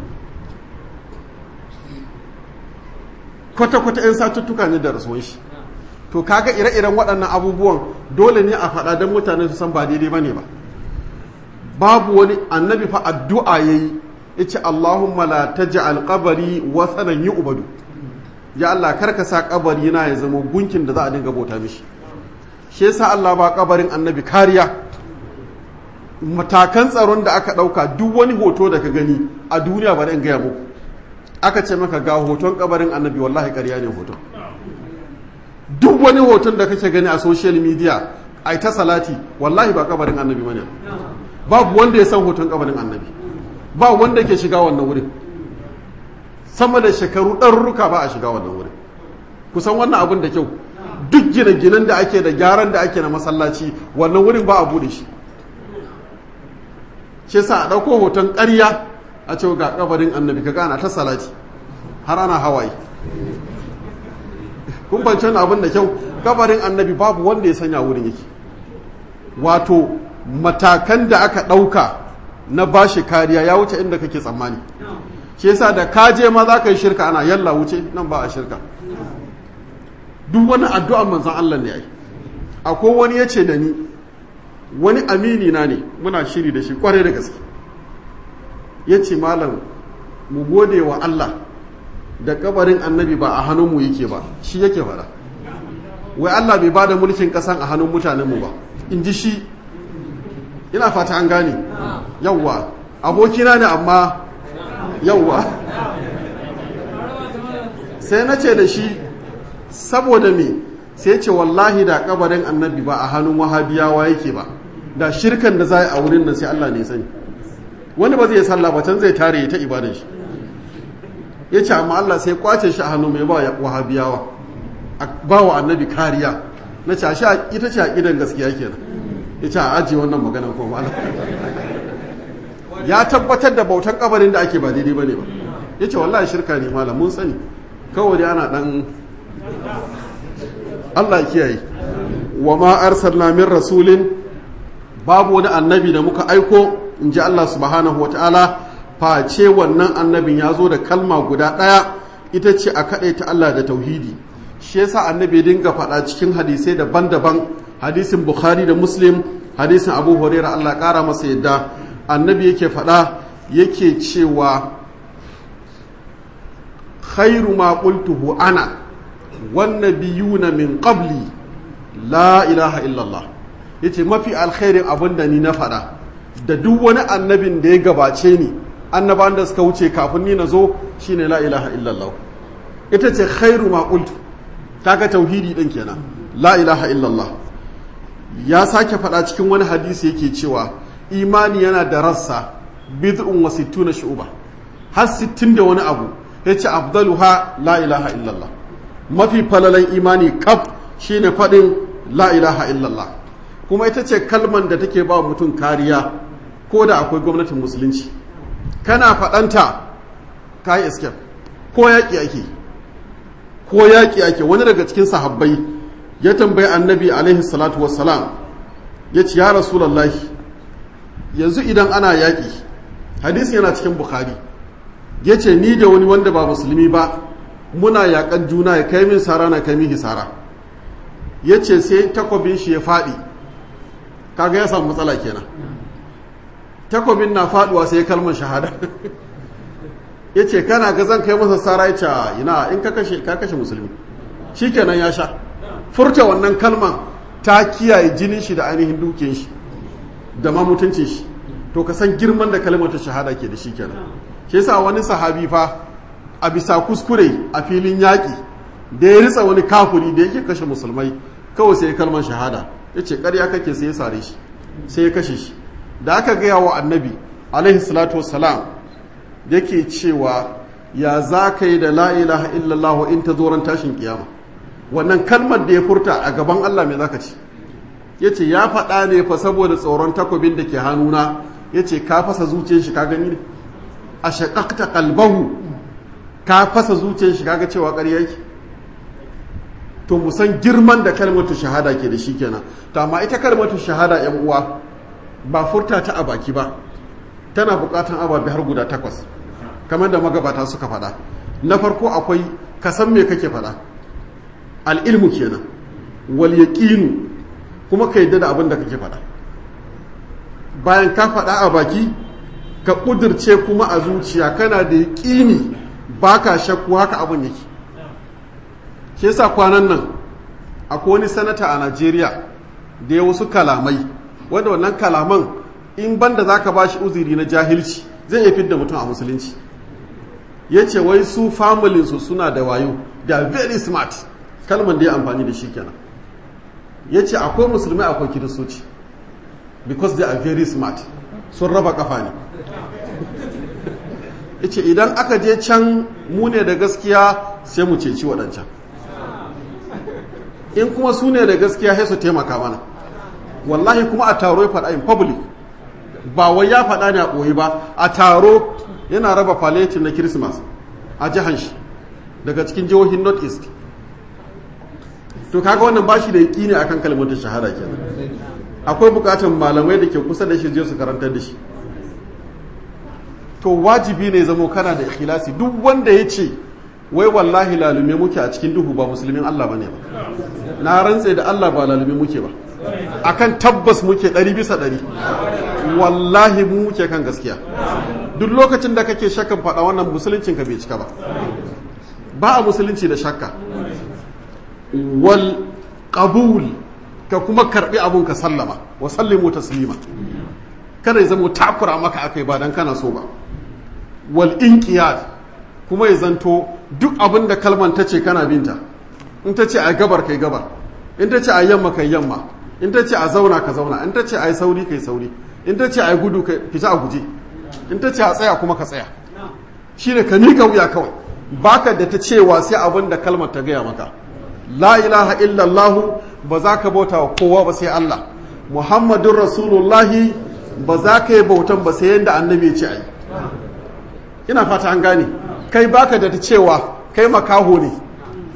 S1: kwata-kwata 'yan satuttuka ne da rasuwan shi to kaga ire-iren waɗannan abubuwan dole ne a faɗa don mutane su san ba daidai ba ne ba babu wani annabi fa addu'a ya yi ya ce Allahumma la ta ji alƙabari wasanan yi ubadu ya Allah karka sa ƙabari na ya zama gunkin da za a dinga bauta mishi shi yasa Allah ba ƙabarin annabi kariya matakan tsaron da aka ɗauka duk wani hoto da ka gani a duniya ba in gaya muku aka ce maka ga hoton ƙabarin annabi wallahi ƙarya ne hoton duk wani hoton da kake gani a social media ai ta salati wallahi ba ƙabarin annabi bane babu wanda ya san hoton ƙabarin annabi ba wanda ke shiga wannan wurin sama da shekaru ɗarurruka ba a shiga wannan wurin kusan wannan abin da kyau duk gine-ginen da ake da gyaran da ake na masallaci wannan wurin ba a bude shi shi sa a ɗauko hoton ƙarya a ce ga kabarin annabi ka gana ta salati har ana hawaye kun banci wani abin da kyau kabarin annabi babu wanda ya sanya wurin yake wato matakan da aka ɗauka na bashi kariya ya wuce inda kake tsammani shi yasa da kaje ma za ka yi shirka ana yalla wuce nan ba a shirka duk wani addu'an manzan Allah ne ai akwai wani ya ce da ni wani amini na ne muna shiri da shi kwarai da gaske ya ce malam mu gode wa Allah da kabarin annabi ba a hannunmu yake ba shi yake fara wai Allah bai bada mulkin kasan a hannun mutanenmu ba in ji shi ina fata an gane yawwa abokina ne amma yawwa sai na ce da shi saboda me sai ce wallahi da kabarin annabi ba a hannun wahabiyawa yake ba da shirkan da za a wurin nan sai Allah ne sani wani ba zai sallah ba can zai tare ta ibadan shi ya ce amma Allah sai kwace shi a hannu mai ba wahabiyawa a ba wa annabi kariya na ce shi ita ce a gidan gaskiya kenan ya ce a ajiye wannan magana ko ba ya tabbatar da bautan kabarin da ake ba daidai ba ne ba ya ce wallahi shirka ne malam mun sani kawai dai ana dan Allah ya kiyaye wa ma arsalna min rasulin babu wani annabi da muka aiko in ji Allah subhanahu wa ta'ala face wannan annabin ya zo da kalma guda ɗaya ita ce a kaɗai ta Allah da tauhidi shi yasa annabi dinga faɗa cikin hadisai daban-daban hadisin bukhari da muslim hadisin abu huraira Allah ƙara masa yadda annabi yake faɗa yake cewa khairu ma qultuhu ana wan nabiyuna min qabli la ilaha illallah yace mafi alkhairin abin da ni na faɗa da duk wani annabin da ya gabace ni annaban da suka wuce kafin ni na zo shine la ilaha illallah ita ce khairu ma qultu kaga tauhidi din kenan la ilaha illallah ya sake faɗa cikin wani hadisi yake cewa imani yana da rassa bid'un wa sittuna shu'ba har sittin da wani abu yace afdaluha la ilaha illallah mafi falalan imani kaf shine faɗin la ilaha illallah kuma ita ce kalman da take ba mutum kariya ko da akwai gwamnatin musulunci kana faɗanta ka yi escape ko yaƙi ake ko yaƙi ake wani daga cikin sahabbai ya tambayi annabi alaihi salatu wassalam ya ce ya rasulallahi yanzu idan ana yaƙi hadisi yana cikin bukhari ya ce ni da wani wanda ba musulmi ba muna yaƙan juna ya kai min sara na kai min hisara ya ce sai takwabin shi ya faɗi kaga ya samu matsala kenan takwabin na faɗuwa sai kalmar shahada ya ce kana ga zan kai masa sara ya ce ina in ka kashe ka kashe musulmi shi kenan ya sha furta wannan kalman ta kiyaye jinin shi da ainihin dukiyar shi da ma mutuncin shi to ka san girman da kalmar ta shahada ke da shi kenan shi yasa wani sahabi fa a bisa kuskure a filin yaƙi da ya ritsa wani kafuri da yake kashe musulmai kawai sai kalmar shahada ya ce ƙarya kake sai ya sare shi sai ya kashe shi da aka gaya wa annabi alaihi salatu wassalam yake cewa ya za ka yi da la ilaha illallah in ta zoron tashin kiyama wannan kalmar da ya furta a gaban Allah mai zaka ci ya ce ya faɗa ne fa saboda tsoron takobin da ke hannuna ya ce ka fasa zuciyar shi ka gani ne a shaƙaƙta kalbahu ka fasa zuciyar shi kaga cewa ƙarya yake to mu san girman da kalmatu shahada ke da shi kenan to amma ita kalmatu shahada yan uwa ba furta ta a baki ba tana buƙatan ababe har guda takwas kamar da magabata suka faɗa na farko akwai ka san me kake faɗa al'ilmu kenan wal yaqinu kuma ka yadda da abin da kake faɗa bayan ka faɗa a baki ka ƙudurce kuma a zuciya kana da yaƙini ba ka shakku haka abin yake shi yasa kwanan nan akwai wani sanata a najeriya da ya wasu kalamai wanda wannan kalaman in banda za ka ba shi uziri na jahilci zai iya fidda mutum a musulunci ya ce wai su familinsu suna da wayo da very smart kalman da ya amfani da shi kenan ya ce akwai musulmai akwai kiristoci because they are very smart sun raba kafa ne ya ce idan aka je can mu ne da gaskiya sai mu ceci waɗancan in kuma su ne da gaskiya sai su taimaka mana wallahi kuma a taro ya faɗa in public ba wai ya faɗa ne a ɓoye ba a taro yana raba faletin na christmas a jihar shi daga cikin jihohin north east to kaga wannan bashi da yaki ne akan kalmar shahada kenan akwai bukatar malamai da ke kusa da shi je su karantar da shi to wajibi ne zamo kana da ikhlasi duk wanda ya ce wai wallahi lalume muke a cikin duhu ba musulmin Allah bane ba na rantse da Allah ba lalume muke ba akan tabbas muke ɗari bisa ɗari wallahi mu muke kan gaskiya duk lokacin da kake shakkan faɗa wannan musuluncin ka bai cika ba ba a musulunci da shakka wal qabul ka kuma karbi abun ka sallama wa sallimu taslima kada ya zama takura maka akai ba dan kana so ba wal inqiyad kuma ya zanto duk abin da kalman ta ce kana binta in ta ce a gabar kai gabar in ta ce a yamma kai yamma in ta ce a zauna ka zauna in ta ce a yi sauri kai sauri in ta ce a yi gudu ka fita a guje in ta ce a tsaya kuma ka tsaya shine ka mika wuya kawai baka da ta cewa sai abin da kalmar ta gaya maka la ilaha illallahu ba za ka bauta wa kowa ba sai Allah muhammadun rasulullahi ba za ka yi bautan ba sai yadda annabi ya ce a yi ina fata an gane kai baka da ta cewa kai makaho ne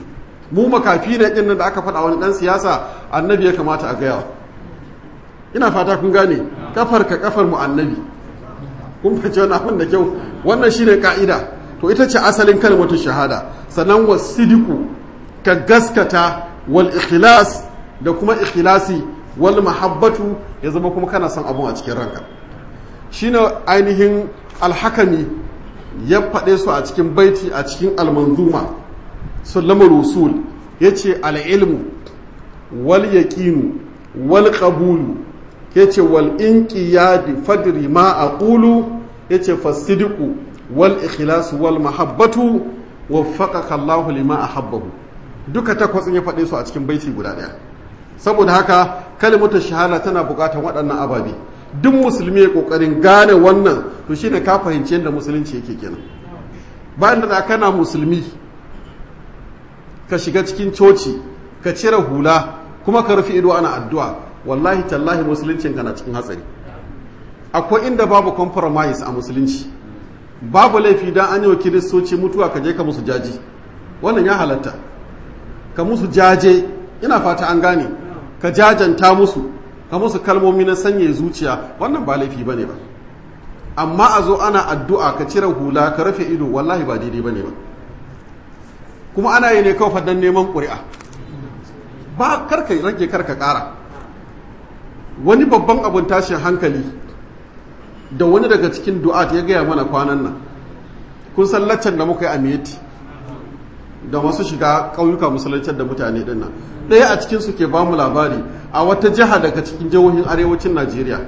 S1: mu makafi ne ɗin da aka faɗa wani ɗan siyasa annabi ya kamata a gaya ina fata kun gane kafar ka kafar mu annabi kun fice wani abin da kyau wannan shine ka'ida to ita ce asalin kalmatu shahada sannan wasidiku ka gaskata wal ikhlas da kuma ikhlasi wal mahabbatu ya zama kuma kana son abun a cikin ranka shine ainihin alhakami ya faɗe su a cikin baiti a cikin almanzuma sallama rusul ya ce al'ilmu wal yaƙinu wal ƙabulu ya ce wal inƙiyadi fadri ma a ƙulu ya ce fasidiku wal ikhlasu wal mahabbatu wa faƙaƙa Allahu lima a habbahu duka takwas ya faɗe su a cikin baiti guda ɗaya saboda haka kalimatu shahada tana buƙatar waɗannan ababe duk musulmi ya ƙoƙarin gane wannan to shi ne ka fahimci yadda musulunci yake kenan bayan da kana musulmi ka shiga cikin coci ka cire hula kuma ka rufe ido ana addu'a wallahi tallahi musuluncin ka na cikin hatsari akwai inda babu compromise a musulunci babu laifi dan an yi wa kiristoci mutuwa ka je ka musu jaji wannan ya halatta ka musu jaje ina fata an gane ka jajanta musu ka musu kalmomi na sanya zuciya wannan ba laifi bane ba amma a zo ana addu'a ka cire hula ka rufe ido wallahi ba daidai bane ba kuma ana yi ne kawai fadan neman ƙuri'a ba karka rage karka ƙara wani babban abun tashin hankali da wani daga cikin du'at ya gaya mana kwanan nan kun san laccan da muka yi a miyeti da masu shiga ƙauyuka musulunci da mutane din nan ɗaya a cikin su ke ba mu labari a wata jiha daga cikin jihohin arewacin najeriya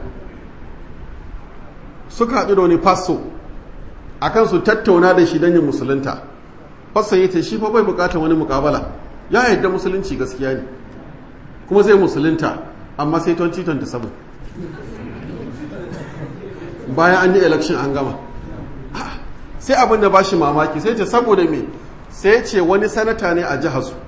S1: suka haɗu da wani faso akan su tattauna da shi don yin musulunta fassan yace shi fa bai bukatar wani mukabala ya yadda musulunci gaskiya ne kuma zai musulunta amma sai 2027 bayan an yi election an gama sai abin da ba shi mamaki sai ce saboda me sai ce wani sanata ne a jihar su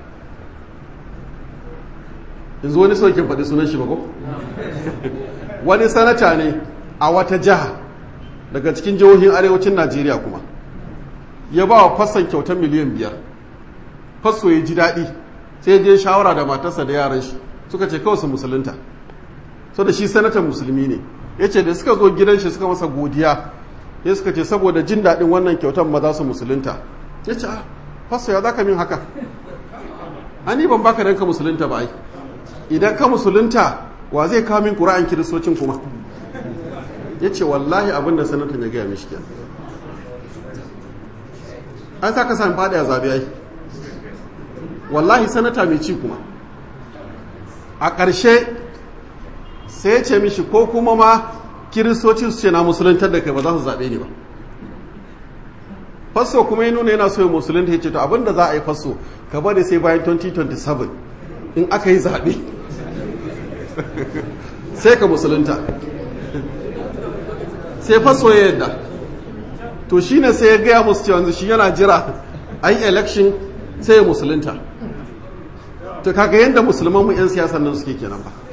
S1: yanzu wani saukin faɗi sunan shi ba ko wani sanata ne a wata jiha daga cikin jihohin arewacin najeriya kuma ya ba wa fassan kyautar miliyan biyar fasso ya ji daɗi sai je shawara da matarsa da yaran shi suka ce kawai su musulunta so da shi sanatan musulmi ne ya ce da suka zo gidan shi suka masa godiya ya suka ce saboda jin daɗin wannan kyautar maza su musulunta ya ce fasso ya za ka min haka ani ban baka dan ka musulunta ba ai idan ka musulunta wa zai kawo min ƙura'an kiristocin kuma ya ce wallahi abin da sanatan ya gaya mishi kenan an sa ka sami faɗi a zaɓe ai wallahi sanata mai ci kuma a ƙarshe sai ya ce mishi ko kuma ma kiristoci su ce na musuluntar da kai ba za su zaɓe ni ba fasso kuma ya nuna yana so ya musulunta ya ce to abinda za a yi fasso ka bari sai bayan 2027 in aka yi zaɓe sai ka musulunta sai fasso ya yadda to shi ne sai ya gaya musu cewa shi yana jira an yi election sai ya musulunta to kaga yadda musulman mu 'yan siyasan nan suke kenan ba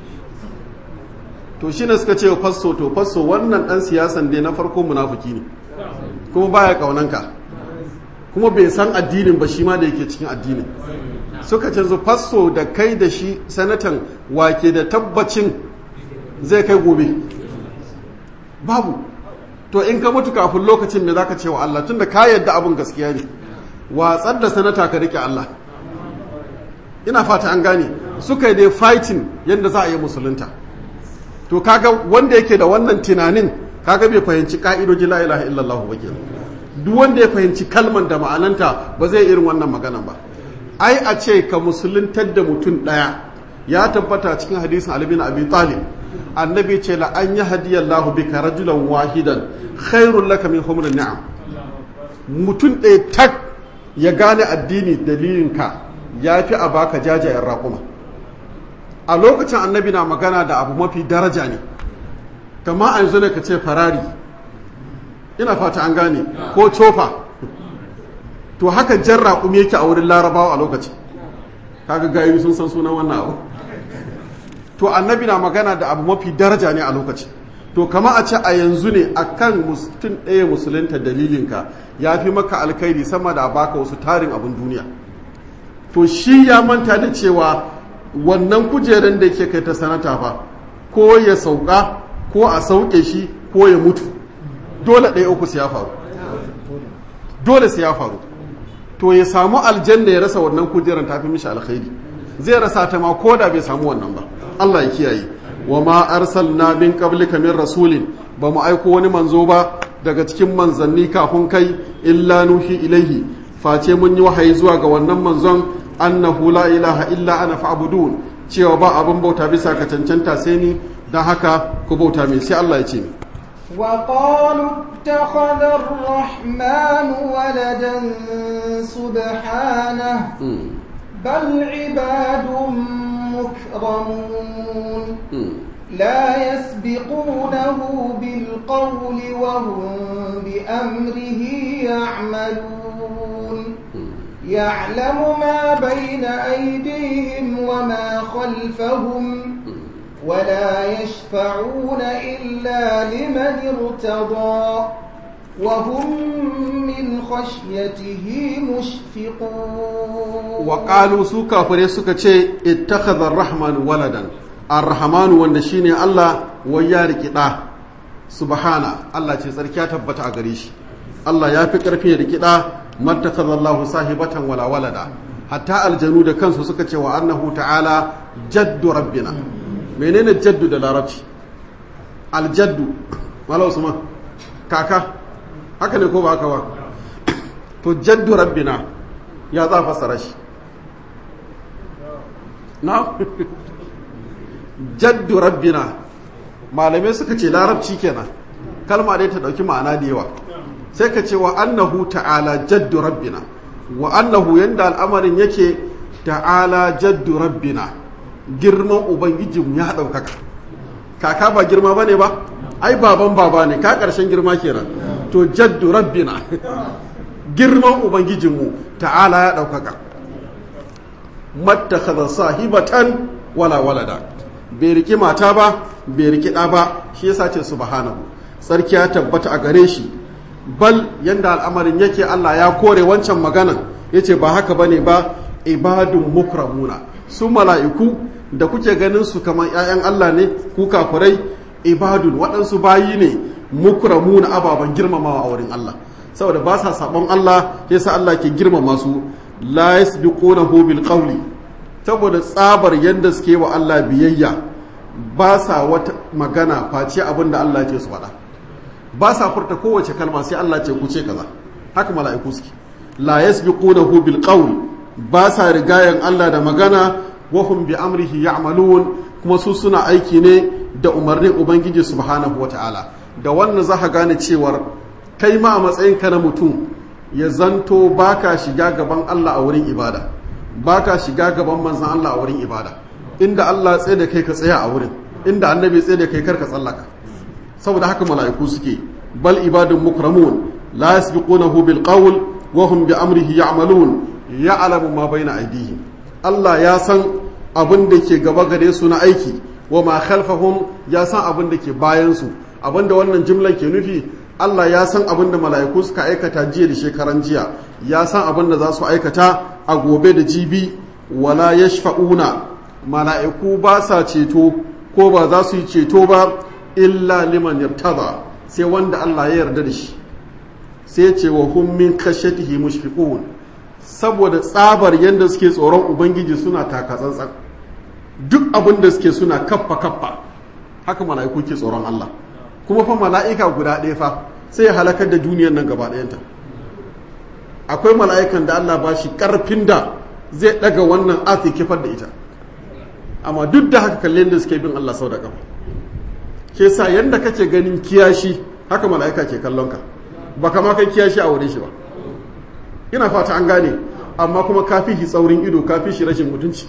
S1: to shi ne suka ce wa fasso to fasso wannan dan siyasan dai na farko munafuki ne kuma baya kaunanka kuma bai san addinin ba shi ma da yake cikin addinin suka ce zu fasso da kai da shi sanatan wake da tabbacin zai kai gobe babu to in ka mutu kafin lokacin me zaka ce wa Allah tunda ka yadda abin gaskiya ne watsar da sanata ka rike Allah ina fata an gane suka yi dai fighting yadda za a yi musulunta to kaga wanda yake da wannan tunanin kaga bai fahimci ka'idoji la ilaha illallah ba kenan duk wanda ya fahimci kalman da ma'ananta ba zai irin wannan maganan ba ai a ce ka musuluntar da mutum daya ya tabbata cikin hadisin Ali bin Abi Talib annabi ce la an yahdiyallahu bika rajulan wahidan khairul laka min humrin ni'am mutum ɗaya tak ya gane addini dalilinka ya fi a baka jajayen raƙuma a lokacin annabi na magana da abu mafi daraja ne kama a yanzu ne ka ce farari ina fata an gane ko cofa to haka jan raƙumi yake a wurin larabawa a lokacin kaga gayu sun san sunan wannan abu to annabi na magana da abu mafi daraja ne a lokacin to kama a ce a yanzu ne akan mutum ɗaya musulunta dalilinka ya fi maka alkhairi sama da baka wasu tarin abin duniya to shi ya manta da cewa wannan kujeran da yake kai ta sanata fa ko ya sauka ko a sauke shi ko ya mutu dole ɗaya uku su ya faru dole su ya faru to ya samu aljanna ya rasa wannan kujeran tafi mishi alkhairi zai rasa ta ma ko da bai samu wannan ba Allah ya kiyaye wa ma arsalna min qablika min rasulin ba mu aiko wani manzo ba daga cikin manzanni kafin kai illa nuhi ilaihi face mun yi wahayi zuwa ga wannan manzon annahu la ilaha illa ana fa'budun cewa ba abin bauta bisa ka cancanta sai ni dan haka ku bauta mai sai Allah ya ce
S2: وقالوا اتخذ الرحمن ولدا سبحانه بل عباد مكرمون لا يسبقونه بالقول وهم بأمره يعملون يعلم ما بين أيديهم وما خلفهم ولا يشفعون إلا لمن ارتضى وهم من خشيته مشفقون
S1: وقالوا سوكا فريسوكا شيء اتخذ الرحمن ولدا الرحمن wanda shine Allah wai ya riki da subhana Allah ce tsarki ya tabbata a gare shi Allah ya fi karfi ya riki da mattakhadha Allah sahibatan wala walada hatta aljanu da kansu suka ce wa annahu ta'ala jaddu rabbina menene jaddu da larabci aljaddu mala usman kaka haka ne ko ba haka ba to jaddu rabbina ya za fassara shi na jaddu rabbina malamai suka ce larabci kenan kalma dai ta dauki ma'ana da yawa sai ka ce wa annahu ta'ala jaddu rabbina wa annahu yanda al'amarin yake ta'ala jaddu rabbina girman ubangijin ya ɗaukaka kaka ba girma ba ne ba ai baban baba ne ka ƙarshen girma kenan to jaddu rabbina girman ubangijinmu ta'ala ya ɗaukaka mattakhadha sahibatan wala walada bai riki mata ba bai riki ɗa ba shi yasa ce subhanahu sarki ya tabbata a gare shi bal yanda al'amarin yake Allah ya kore wancan maganan yace ba haka bane ba ibadun mukramuna su mala'iku da kuke ganin su kamar ‘ya'yan Allah ne ku kafurai ibadun waɗansu bayi ne mukramu na ababen girmamawa a wurin Allah saboda ba sa sabon Allah ya sa Allah ke girmama su la yasbiqunahu bil qawli saboda tsabar yadda suke wa Allah biyayya ba sa wata magana face abin da Allah ce su faɗa ba sa furta kowace kalma sai Allah ce ku ce kaza haka mala'iku suke la yasbiqunahu bil qawli ba sa rigayen Allah da magana wahum bi amrihi ya'malun kuma su suna aiki ne da umarnin ubangiji subhanahu wata'ala da wannan za ka gane cewar kai ma a matsayin ka na mutum ya zanto baka shiga gaban Allah a wurin ibada baka shiga gaban manzon Allah a wurin ibada inda Allah tsaye da kai ka tsaya a wurin inda annabi tsaye da kai kar ka tsallaka saboda haka mala'iku suke bal ibadun mukramun la yasbiqunahu bil qawl wa hum bi amrihi ya'malun ya'lamu ma baina aydihim Allah ya san abin da ke gaba gare su na aiki wa ma khalfahum ya san abin da ke bayan su abin da wannan jimlar ke nufi Allah ya san abin da mala'iku suka aikata jiya da shekaran jiya ya san abin da za su aikata a gobe da jibi wala yashfa'una mala'iku ba sa ceto ko ba za su yi ceto ba illa liman yartada sai wanda Allah ya yarda da shi sai ce wa hum min khashyatihi mushfiqun saboda tsabar yadda suke tsoron ubangiji suna taka tsantsan duk abin da suke suna kaffa kaffa haka mala'iku ke tsoron Allah kuma fa mala'ika guda ɗaya fa sai ya halakar da duniyar nan gaba ɗayanta akwai mala'ikan da Allah ba shi ƙarfin da zai ɗaga wannan ati kifar da ita amma duk da haka kallon da suke bin Allah sau da ƙafa ke sa yadda kake ganin kiyashi haka mala'ika ke kallon ka ba kama kai kiyashi a wurin shi ba ina fata an gane amma kuma kafi shi tsaurin ido kafi shi rashin mutunci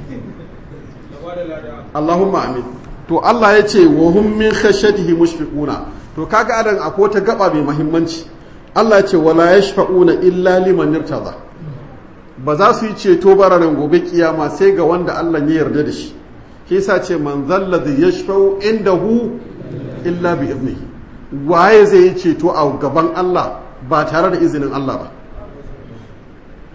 S1: Allahumma amin to Allah ya ce wa hum min khashyatihi mushfiquna to kaga adan akwai ta gaba mai muhimmanci Allah ya ce wala yashfa'una illa liman irtada ba za su yi ceto ba ranar gobe kiyama sai ga wanda Allah ya yarda da shi shi yasa ce man zalladhi yashfa'u indahu illa bi idnihi waye zai yi ceto a gaban Allah ba tare da izinin Allah ba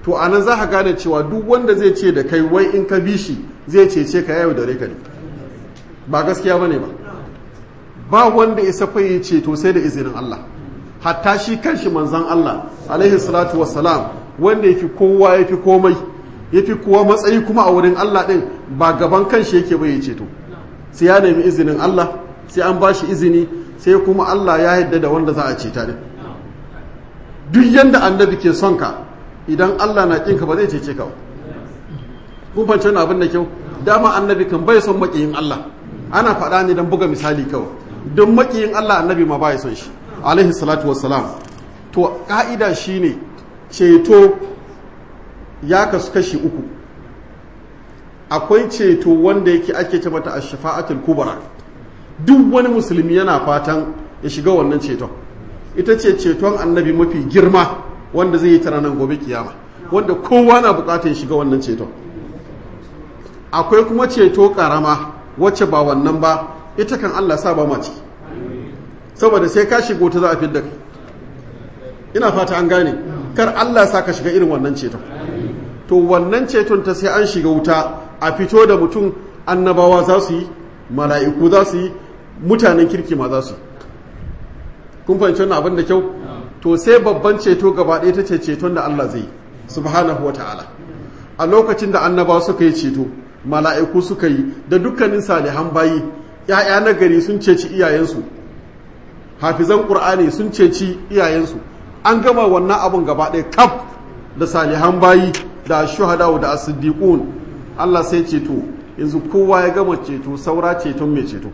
S1: to anan za ka gane cewa duk wanda zai ce da kai wai in ka bi shi zai cece ka yau da ka ne ba gaskiya ba ne ba ba wanda ya safa ya ceto sai da izinin Allah hatta shi kanshi manzan Allah alaihi salatu wassalam wanda yafi kowa yafi komai yafi kowa matsayi kuma a wurin Allah din ba gaban kanshi yake bai ya ceto sai ya nemi izinin Allah sai an bashi izini sai kuma Allah ya yadda da wanda za a ceta din duk yanda annabi ke son ka idan Allah na kinka ba zai cece ka ba kun fahimci wannan abin da kyau dama annabi kan bai son makiyin Allah ana faɗa ne don buga misali kawai don makiyin Allah annabi ma ba ya son shi alaihi salatu wassalam to ka'ida shine ceto ya kasu kashi uku akwai ceto wanda yake ake ce mata ash-shafa'atul kubra duk wani musulmi yana fatan ya shiga wannan ceton ita ce ceton annabi mafi girma wanda zai yi ta ranar gobe kiyama wanda kowa na bukatar ya shiga wannan ceton akwai kuma ceto karama wacce ba wannan ba ita kan Allah sa ba ma ciki saboda sai ka shigo ta za a fidda kai ina fata an gane kar Allah sa ka shiga irin wannan ceton to wannan ceton ta sai an shiga wuta a fito da mutum annabawa za su yi mala'iku za su yi mutanen kirki ma za su yi kun fahimci wannan abin da kyau to sai babban ceto gaba ɗaya ta ce ceton da Allah zai yi subhanahu wa ta'ala a lokacin da annabawa suka yi ceto mala'iku suka yi da dukkanin salihan bayi ‘ya'ya na gari sun ceci iyayensu hafizan ƙur'ani sun ceci iyayensu an gama wannan abun gaba ɗaya kaf da salihan bayi da shuhada da asiddiqun Allah sai ceto yanzu kowa ya gama ceto saura ceton mai ceto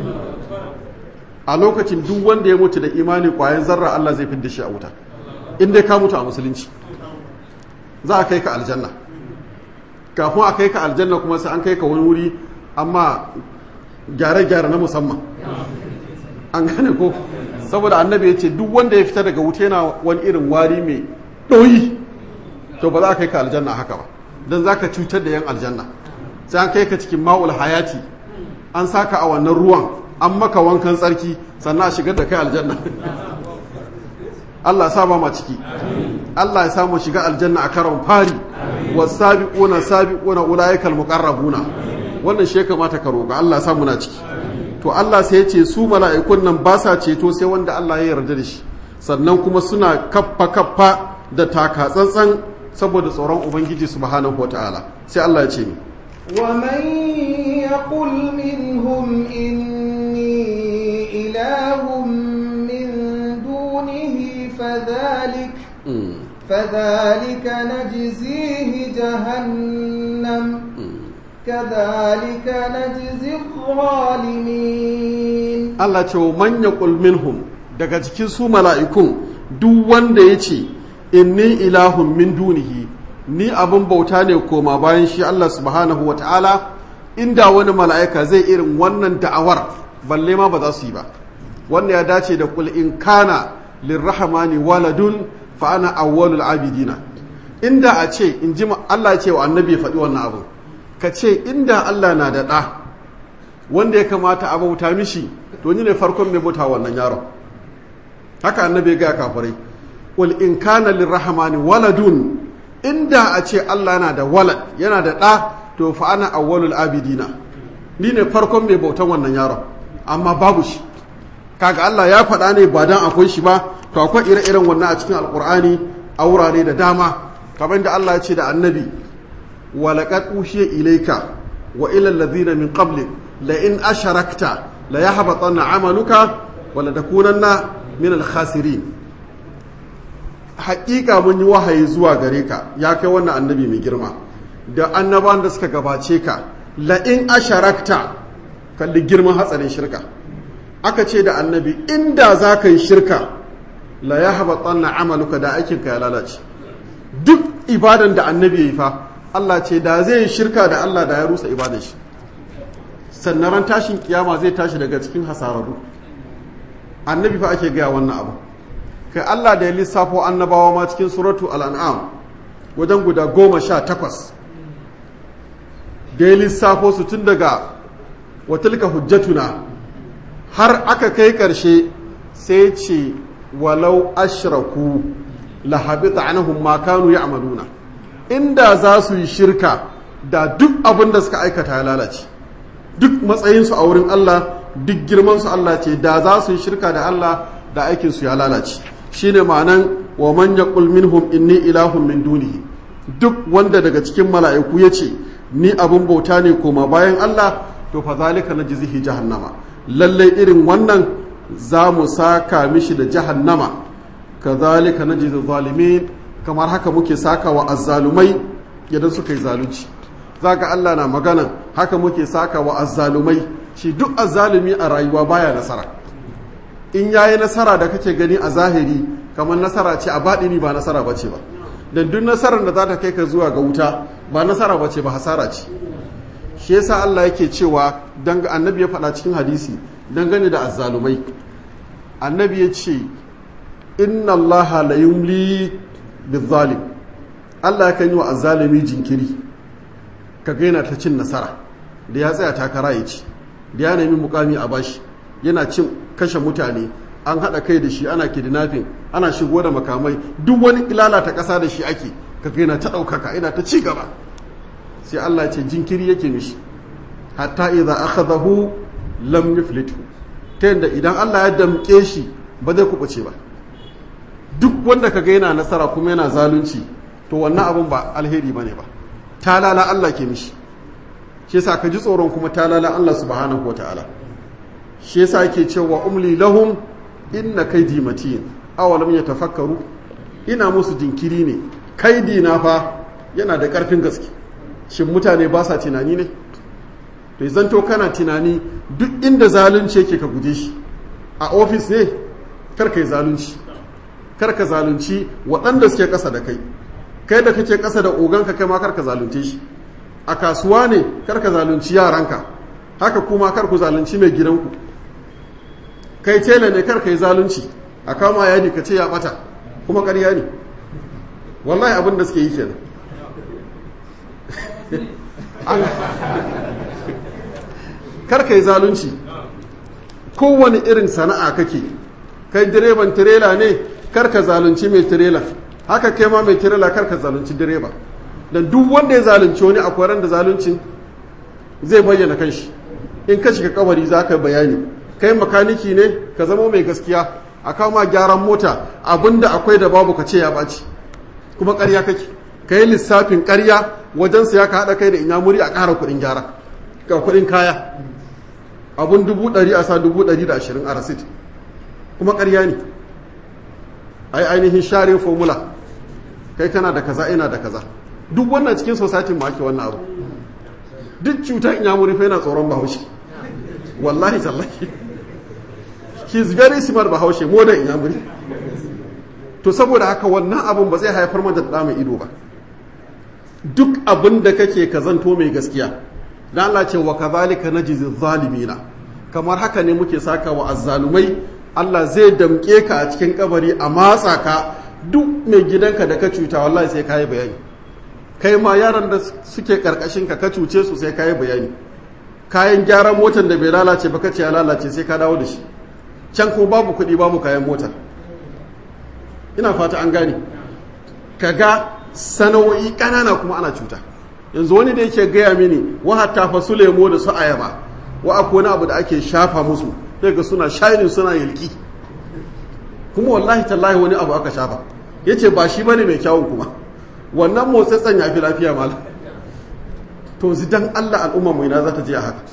S1: a lokacin duk wanda ya mutu da imani ƙwayan zarra Allah zai fidda shi a wuta in dai ka mutu a musulunci za a kai ka aljanna kafin a kai ka aljanna kuma sai an kai ka wani wuri amma gyare-gyare na musamman an gane ko saboda annabi ya ce duk wanda ya fita daga wuta yana wani irin wari mai ɗoyi to ba za a kai ka aljanna haka ba don za ka cutar da yan aljanna sai an kai ka cikin ma'ul hayati an saka a wannan ruwan an maka wankan tsarki sannan a shigar da kai aljanna Allah sa ba ma ciki Allah ya samu shiga aljanna a karon fari wasabiquna sabiquna ulaikal muqarrabuna wannan shi kamata ka roƙa Allah sa muna ciki to Allah sai ya ce su mala'ikun nan ba sa ceto sai wanda Allah ya yarda da shi sannan kuma suna kaffa kaffa da taka tsantsan saboda tsoron ubangiji subhanahu wataala sai Allah ya ce ni
S2: ومن يقل منهم إني إله من دونه فذلك فذلك نجزيه جهنم كذلك نجزي الظالمين
S1: Allah ce wa man yaqul minhum daga cikin su mala'ikun duk wanda ya ce inni ilahun min dunihi ni abin bauta ne koma bayan shi Allah subhanahu wa ta'ala inda wani mala'ika zai irin wannan da'awar balle ma ba za su yi ba wannan ya dace da kul in kana lirrahmani waladun fa ana awwalul abidina inda a ce in ji Allah ce wa annabi ya faɗi wannan abu ka ce inda Allah na da ɗa wanda ya kamata a bauta mishi to ni ne farkon mai bauta wannan yaron haka annabi ga kafirai wal in kana lirrahmani waladun inda a ce Allah na da walad yana da ɗa to fa ana awwalul abidina ni ne farkon mai bautan wannan yaron amma babu shi kaga Allah ya faɗa ne ba dan akwai shi ba to akwai ire-iren wannan a cikin alkur'ani a wurare da dama kamar da Allah ya ce da annabi wa laqad ushiya ilayka wa ila alladhina min qablik la in asharakta la yahbatanna amaluka wa la takunanna min al-khasirin haƙiƙa mun yi wahayi zuwa gare ka ya kai wannan annabi mai girma da annaban da suka gabace ka la in asharakta kalli girman hatsarin shirka aka ce da annabi inda za ka yi shirka la ya haɓa tsanna amaluka da aikinka ya lalace duk ibadan da annabi ya yi fa Allah ce da zai yi shirka da Allah da ya rusa ibadan shi sannan ran tashin kiyama zai tashi daga cikin hasararru annabi fa ake gaya wannan abu kai Allah da ya lissafo annabawa ma cikin suratu al'an'am wajen guda goma sha takwas da ya lissafo su tun daga watilka hujjatuna har aka kai ƙarshe sai ce walau ashraku la habita anhum ma kanu ya'maluna inda za su yi shirka da duk abin da suka aikata ya lalace duk matsayinsu a wurin Allah duk girmansu Allah ce da za su yi shirka da Allah da aikinsu ya lalace shine ma'anan wa man yaqul minhum inni ilahun min dunihi duk wanda daga cikin mala'iku ya ce ni abin bauta ne koma bayan Allah to fa zalika najzihi jahannama lalle irin wannan za mu saka mishi da jahannama kazalika najzi zalimin kamar haka muke saka wa azzalumai idan suka yi zalunci zaka Allah na magana haka muke saka wa azzalumai shi duk azzalumi a rayuwa baya nasara in yayi nasara da kake gani a zahiri kamar nasara ce a baɗini ba nasara bace ba dan duk nasarar da za ta kai ka zuwa ga wuta ba nasara bace ba hasara ce shi yasa Allah yake cewa dan annabi ya faɗa cikin hadisi dangane da azzalumai annabi ya ce inna allaha la yumli bizalim Allah kan yi wa azzalumi jinkiri ka gaina ta cin nasara da ya tsaya takara ya ci da ya nemi mukami a bashi yana cin kashe mutane an haɗa kai da shi ana kidnapping ana shigo da makamai duk wani lalata ƙasa da shi ake ka gaina ta ɗaukaka ina ta ci gaba sai Allah ce jinkiri yake mishi hatta idza akhadahu lam yuflithu ta yadda idan Allah ya damƙe shi ba zai kubuce ba duk wanda kaga yana nasara kuma yana zalunci to wannan abun ba alheri bane ba talala Allah ke mishi shi yasa ka ji tsoron kuma talala Allah subhanahu wataala shi yasa yake cewa umli lahum inna kaidi matin awalam yatafakkaru ina musu jinkiri ne kaidi na fa yana da karfin gaske shin mutane ba sa tunani ne to zanto kana tunani duk inda zalunci yake ka guje shi a ofis ne karka yi zalunci karka zalunci waɗanda suke ƙasa da kai kai da kake ƙasa da oganka kai ma karka zalunce shi a kasuwa ne karka zalunci yaranka haka kuma karku zalunci mai gidanku kai tela ne karka yi zalunci a kama yadi ka ce ya ɓata kuma ƙarya ne wallahi abin da suke yi kenan karka yi zalunci kowane irin sana'a kake kai direban tirela ne karka zalunci mai tirela haka kai ma mai tirela karka zalunci direba dan duk wanda ya zalunci wani akwai ran da zaluncin zai bayyana kanshi in ka shiga kabari za ka bayani kai makaniki ne ka zama mai gaskiya a kama gyaran mota abinda akwai da babu ka ce ya ɓaci kuma ƙarya kake ka yi lissafin ƙarya wajen ya ka haɗa kai da inyamuri a ƙara kuɗin gyara ga kuɗin kaya abun dubu ɗari a sa dubu ɗari da ashirin a rasit kuma ƙarya ne ai ainihin share formula kai kana da kaza ina da kaza duk wannan cikin sosatin ma ake wannan abu duk cutar inyamuri fa yana tsoron bahaushe wallahi tallahi he is very smart bahaushe more than inyamuri to saboda haka wannan abun ba zai haifar mata da mai ido ba duk abin da kake ka zanto mai gaskiya dan Allah ce wa kadhalika najzi zalimina kamar haka ne muke saka wa azzalumai Allah zai damke ka a cikin kabari a matsa ka duk mai gidanka da ka cuta wallahi sai kai bayani kai ma yaran da suke karkashin ka ka cuce su sai kai bayani kayan gyaran motar da bai lalace ba kace ya lalace sai ka dawo da shi can ko babu kuɗi babu kayan motar ina fata an gane kaga sana'o'i ƙanana kuma ana cuta yanzu wani da yake gaya mini wa hatta fa su lemo da su ayaba wa akwai wani abu da ake shafa musu daga suna shining suna yalki kuma wallahi tallahi wani abu aka shafa yace ba shi bane mai kyawun kuma wannan motsatsan ya fi lafiya mal to zidan Allah al'umma mu ina za ta je a haka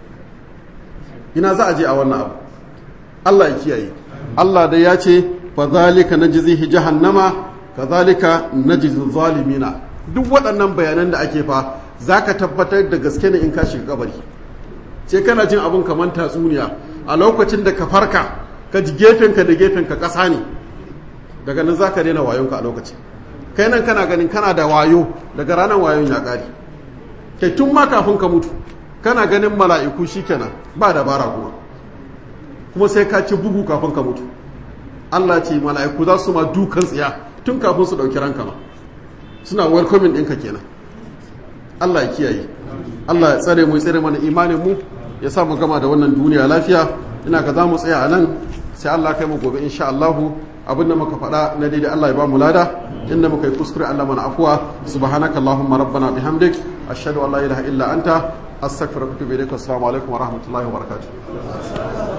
S1: ina za a je a wannan abu Allah ya kiyaye Allah da ya ce fa zalika najzihi jahannama kazalika najzi zalimina duk waɗannan bayanan da ake fa zaka tabbatar da gaske ne in ka shiga kabari sai kana jin abun kamar tatsuniya a lokacin da ka farka ka ji gefenka da gefenka ƙasa ne daga nan zaka daina wayonka a lokacin kai nan kana ganin kana da wayo daga ranar wayon ya ƙare kai tun ma kafin ka mutu kana ganin mala'iku shikenan ba dabara kuma kuma sai ka ci bugu kafin ka mutu Allah ce mala'iku za su ma dukan tsiya tun kafin su ɗauki ranka ma suna welcoming ɗinka kenan Allah ya kiyaye Allah ya tsare mu ya tsare mana imanin mu ya sa mu gama da wannan duniya lafiya ina ga za mu tsaya a nan sai Allah kai mu gobe insha Allahu abinda muka faɗa na daidai Allah ya ba mu lada inda muka yi kuskure Allah mana afuwa subhanaka allahumma rabbana bihamdik ashhadu an la ilaha illa anta astaghfiruka wa atubu ilaik assalamu alaikum wa rahmatullahi wa barakatuh